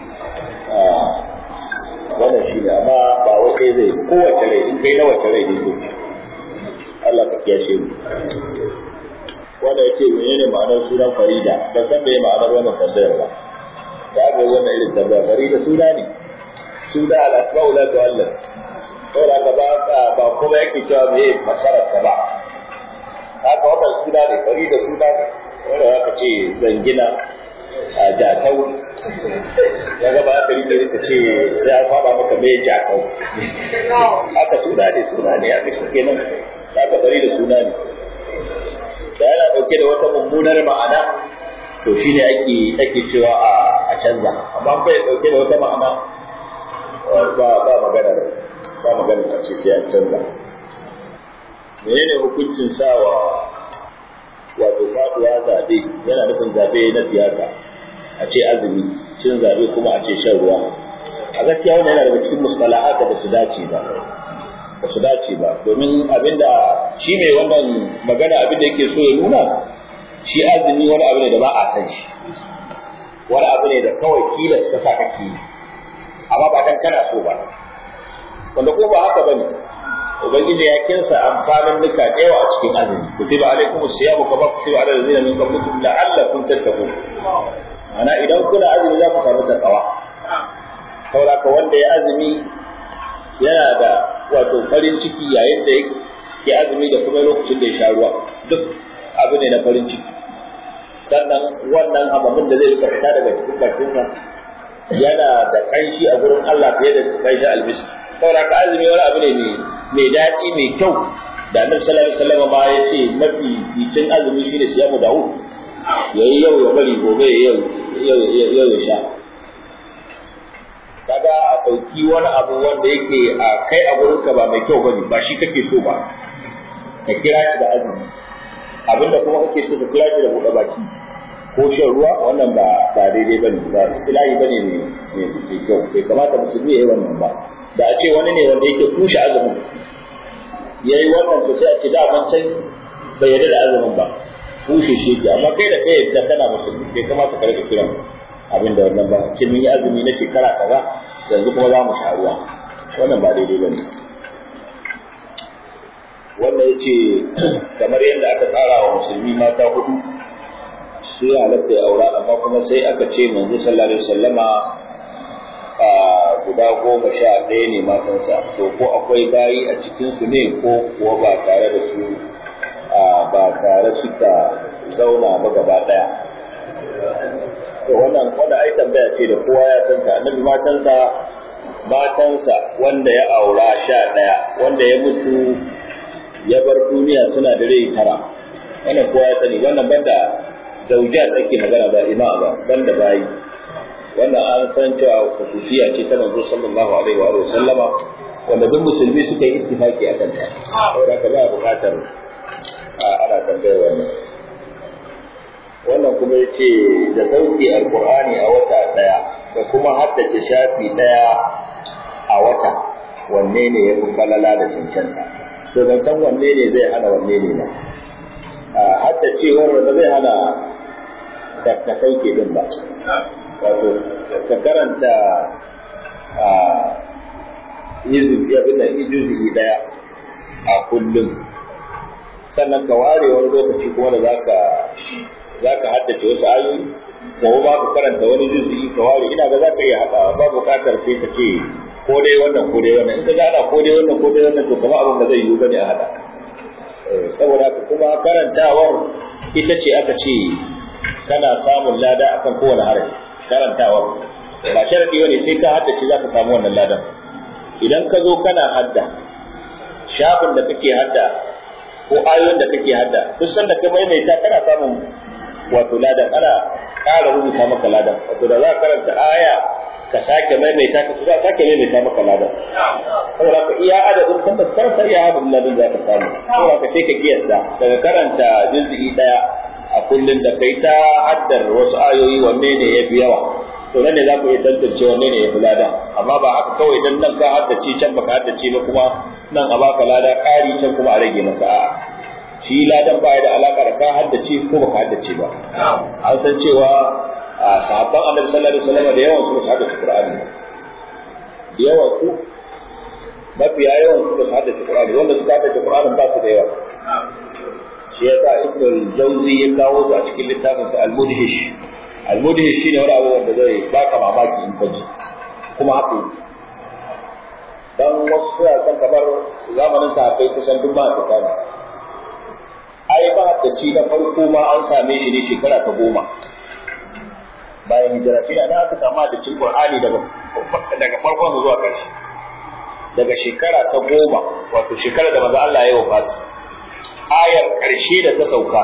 wannan shi ne amma ba wai kai zai kowace rai in kai na wace rai ne so Allah ka kiyashe mu wanda ya ce menene ma'anar sunan farida ba san me ma'anar wannan tambayar ba da aka yi wannan irin tambaya farida suna ne suna al-asma'u la tu'allam saboda ka ba ba kuma yake cewa me masarar ka ba haka wannan suna ne farida suna ne wanda zaka ce zangina a jatau ya gaba aka rike ka ce sai an faɗa maka me jatau haka suna ne suna ne aka shi kenan haka bari da suna ne da yana ɗauke da wata mummunar ma'ana to shi ne ake ake cewa a canza amma ko ya ɗauke da wata ma'ana ba ba magana ba magana a ce sai an canza menene hukuncin sawa wato faduwa zaɓe yana nufin zaɓe na siyasa a ce azumi cin zaɓe kuma a ce shan ruwa a gaskiya wannan yana daga cikin mustalahata da su dace ba ba su dace ba domin abinda shi mai wannan magana abinda yake so ya nuna shi azumi wani abu ne da ba a san shi wani abu ne da kawai kilas ka sa kake yi amma ba dan kana so ba wanda ko ba haka bane ubangiji ya kinsa amfanin duka da yawa a cikin azumi kutiba alaikum as-siyamu kama kutiba ala allazina min qablikum la'allakum tattaqun ana idan kuna azumi za ku samu takawa saboda ka wanda ya azumi yana da wato farin ciki yayin da yake azumi da kuma lokacin da ya sha ruwa duk abu ne na farin ciki sannan wannan ababen da zai rika fita daga cikin bakinsa yana da kanshi a gurin Allah fiye da kanshi almiski saboda ka azumi wani abu ne mai daɗi mai kyau da annabi sallallahu alaihi wasallam ma ya ce mafi bicin azumi shine siyamu dawud yayi yau ya bari gobe yau yau yau ya sha kaga a ɗauki wani abu wanda yake a kai a gurinka ba mai kyau bane ba shi kake so ba ka kira shi da azumi abinda kuma kake so ka kira shi da buɗe baki ko shan ruwa wannan ba ba daidai bane ba istilahi bane ne mai kyau bai kamata musulmi ya yi wannan ba da a ce wani ne wanda yake kushe azumin ya yi wannan to sai a ce da ban san bai yarda da azumin ba kushe shi yake amma kai da kai yadda kana musulmi bai kamata ka rika kiran abin da wannan ba ce mun yi azumi na shekara kaza yanzu kuma za mu sha ruwa wannan ba daidai ba ne wannan ya ce kamar yadda aka tsara wa musulmi mata hudu su yi halatta ya aura amma kuma sai aka ce manzo sallallahu alaihi wasallama a guda goma sha ɗaya ne matansa to ko akwai bayi a cikin su ne ko kuwa ba tare da su ba tare suka zauna ba gaba ɗaya to wannan wanda ai tambaya ce da kowa ya san ta annabi matansa matansa wanda ya aura sha ɗaya wanda ya mutu ya bar duniya suna da rai tara wannan kowa ya sani wannan banda zaujat ake magana ba ima ba banda bayi wannan an san cewa khususiya ce ta manzo sallallahu alaihi wa sallama wanda duk musulmi suka yi ittifaki akan ta saboda ka ba bukatar ana tambayar wannan wannan kuma ya ce da sauki alkur'ani a wata ɗaya da kuma haddace shafi ɗaya a wata wanne ne ya fi falala da cancanta to ban san wanne ne zai hana wanne ne ba haddacewar da zai hana ka sauke din ba wato ka karanta izuzi ɗaya a kullum sannan ka ware wani lokaci kuma da za ka za ka haddace wasu ayoyi gobe ba ka karanta wani juzi ka ware ina ga za ka iya haɗa ba buƙatar sai ka ce ko dai wannan ko dai wannan in ka gana ko dai wannan ko dai wannan to kamar abin da zai yiwu bane a haɗa saboda haka kuma karantawar ita ce aka ce kana samun lada akan kowane harafi karantawar ba sharadi bane sai ka haddace za ka samu wannan ladan idan ka zo kana hadda shafin da kake hadda ko ayoyin da kake hadda duk sanda ka maimaita kana samun wato ladan ana ƙara rubuta maka ladan wato da za ka karanta aya ka sake maimaita ka za sake maimaita maka ladan saboda ka iya adadin sanda karanta iya adadin ladan za ka samu saboda ka sai ka kiyasta daga karanta juz'i daya kullum da kai ta haddar wasu ayoyi wanne ne ya fi yawa to nan ne za ku iya tantance wanne ne ya fi lada amma ba haka kawai dan nan ka haddace can baka haddace ba kuma nan a baka lada ƙari can kuma a rage maka a'a shi ladan baya da alaka da ka haddace ko baka haddace ba an san cewa a sahabban annabi sallallahu alaihi wasallam da yawan su haddace qur'ani da yawan su mafiya yawan su haddace qur'ani wanda suka haddace qur'ani ba su da yawa shi yasa ibn al-jawzi ya kawo su a cikin littafin sa al-mudhish al-mudhish shine wani abu wanda zai baka mamaki in ka ji kuma haka dan wasu suna san kamar zamanin sahabbai kusan duk ma ta ne ai ba da ci na farko ma an same shi ne shekara ta goma bayan hijira shi da aka samu da cin qur'ani daga daga farkon zuwa ƙarshe daga shekara ta goma wato shekara da manzo Allah ya yi wafati ayar ƙarshe da ta sauka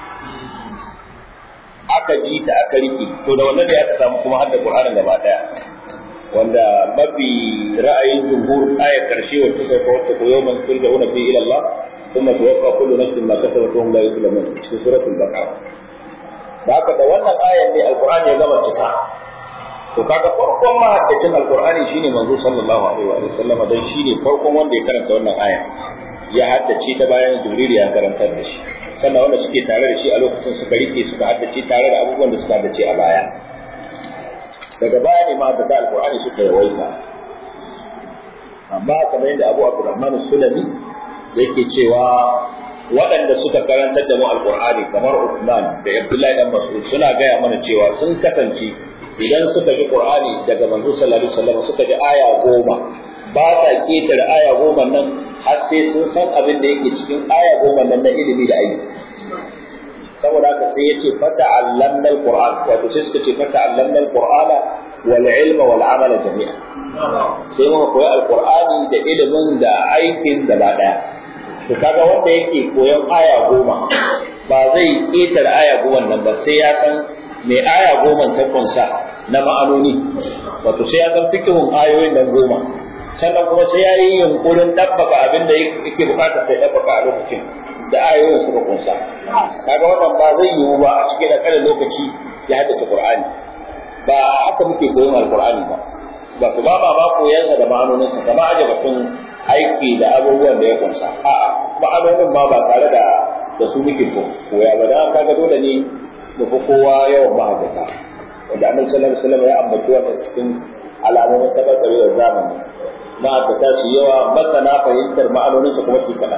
aka ji ta aka rike to da wannan da aka samu kuma hadda qur'anin gaba daya wanda mafi ra'ayin jumhur ayar ƙarshe wacce sauka wacce ko yawman turja'una fi ila Allah ثم توفى كل نفس ما كسبت وهم لا يظلمون في سورة البقرة da haka da wannan ayan ne alqur'ani ya gama cika to kaga farkon mahaddacin alqur'ani shine manzo sallallahu alaihi wa sallam dan shine farkon wanda ya karanta wannan aya ya haddace ta bayan jibril ya karantar da shi sannan wanda suke tare da shi a lokacin suka rike suka haddace tare da abubuwan da suka haddace a baya daga baya ne mahaddata alqur'ani suka yawaita amma kamar yadda abu abdurrahman sulami yake cewa waɗanda suka karantar da mu alƙur'ani kamar Uthman da Abdullahi dan Mas'ud suna gaya mana cewa sun kasance idan suka ji Qur'ani daga manzo sallallahu alaihi wasallam suka ji aya goma ba sa ketare aya goma nan har sai sun san abin da yake cikin aya goma nan na ilimi da aiki saboda haka sai yace fata allamna alquran wato sai suka ce fata allamna alqur'ana wal ilma wal amala jami'a sai muka koyi alqur'ani da ilimin da aikin gaba daya to kaga wanda yake koyon aya goma ba zai ƙetare aya goma nan ba sai ya san me aya goma ta kunsa na ma'anoni wato sai ya san fikihun ayoyin nan goma sannan kuma sai ya yi yunkurin ɗabbaka abin da yake bukata sai ɗabbaka a lokacin da ayoyin suka kunsa kaga wannan ba zai yiwu ba a cikin ƙarin lokaci ya haddace qur'ani ba haka muke koyon alqur'ani ba ba ku ba ba koyansa da ma'anoninsa kamar aje batun aiki da abubuwan da ya kunsa a'a ma'anonin ma ba tare da da su muke koya ba dan kaga dole ne mu fi kowa yawan mahaddata wanda annabi sallallahu alaihi wasallam ya ambaci wannan cikin alamomin tabbatarwar zamani mahaddata su yawa masana fahimtar ma'anoninsa kuma su kaɗan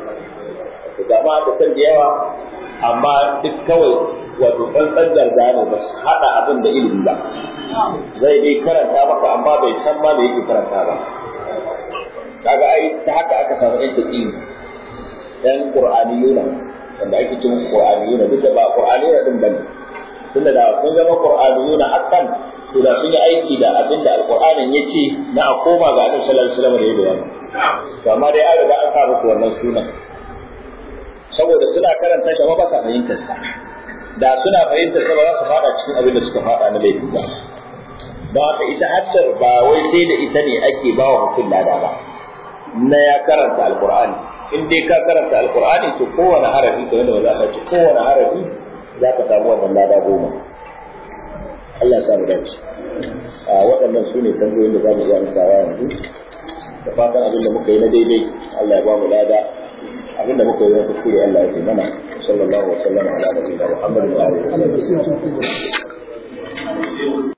ga mahaddatan da yawa amma duk kawai wato tsantsan garga ne ba su haɗa abin da ilimi ba zai dai karanta maka amma bai san ma da yake karanta ba kaga ai ta haka aka samu ɗan taƙi ɗan ƙur'aniyuna wanda ake cin ƙur'aniyuna duk da ba ƙur'aniyuna ɗin bane tunda da sun zama ƙur'aniyuna hakan to da sun yi aiki da abin da alƙur'anin ya ce na a koma ga annabi sallallahu alaihi wasallam da ya bayani to amma dai an riga an sa muku wannan sunan saboda suna karanta shi amma ba sa fahimtar sa da suna fahimtar sa ba za su faɗa cikin abin da suka faɗa na laifi ba don haka ita haddar ba wai sai da ita ne ake ba wa mutum lada ba na ya karanta alkur'ani in dai ka karanta alkur'ani to kowane harafi ka wanda za ka ci kowane harafi za ka samu wannan lada goma Allah ya sa mu dace a waɗannan su ne tambayoyin da za mu iya amsawa yanzu da fatan abin da muka yi na daidai Allah ya ba mu lada abin da muka yi na kuskure Allah ya fi mana sallallahu alaihi wa sallam ala nabiyina Muhammadin wa alihi wa sallam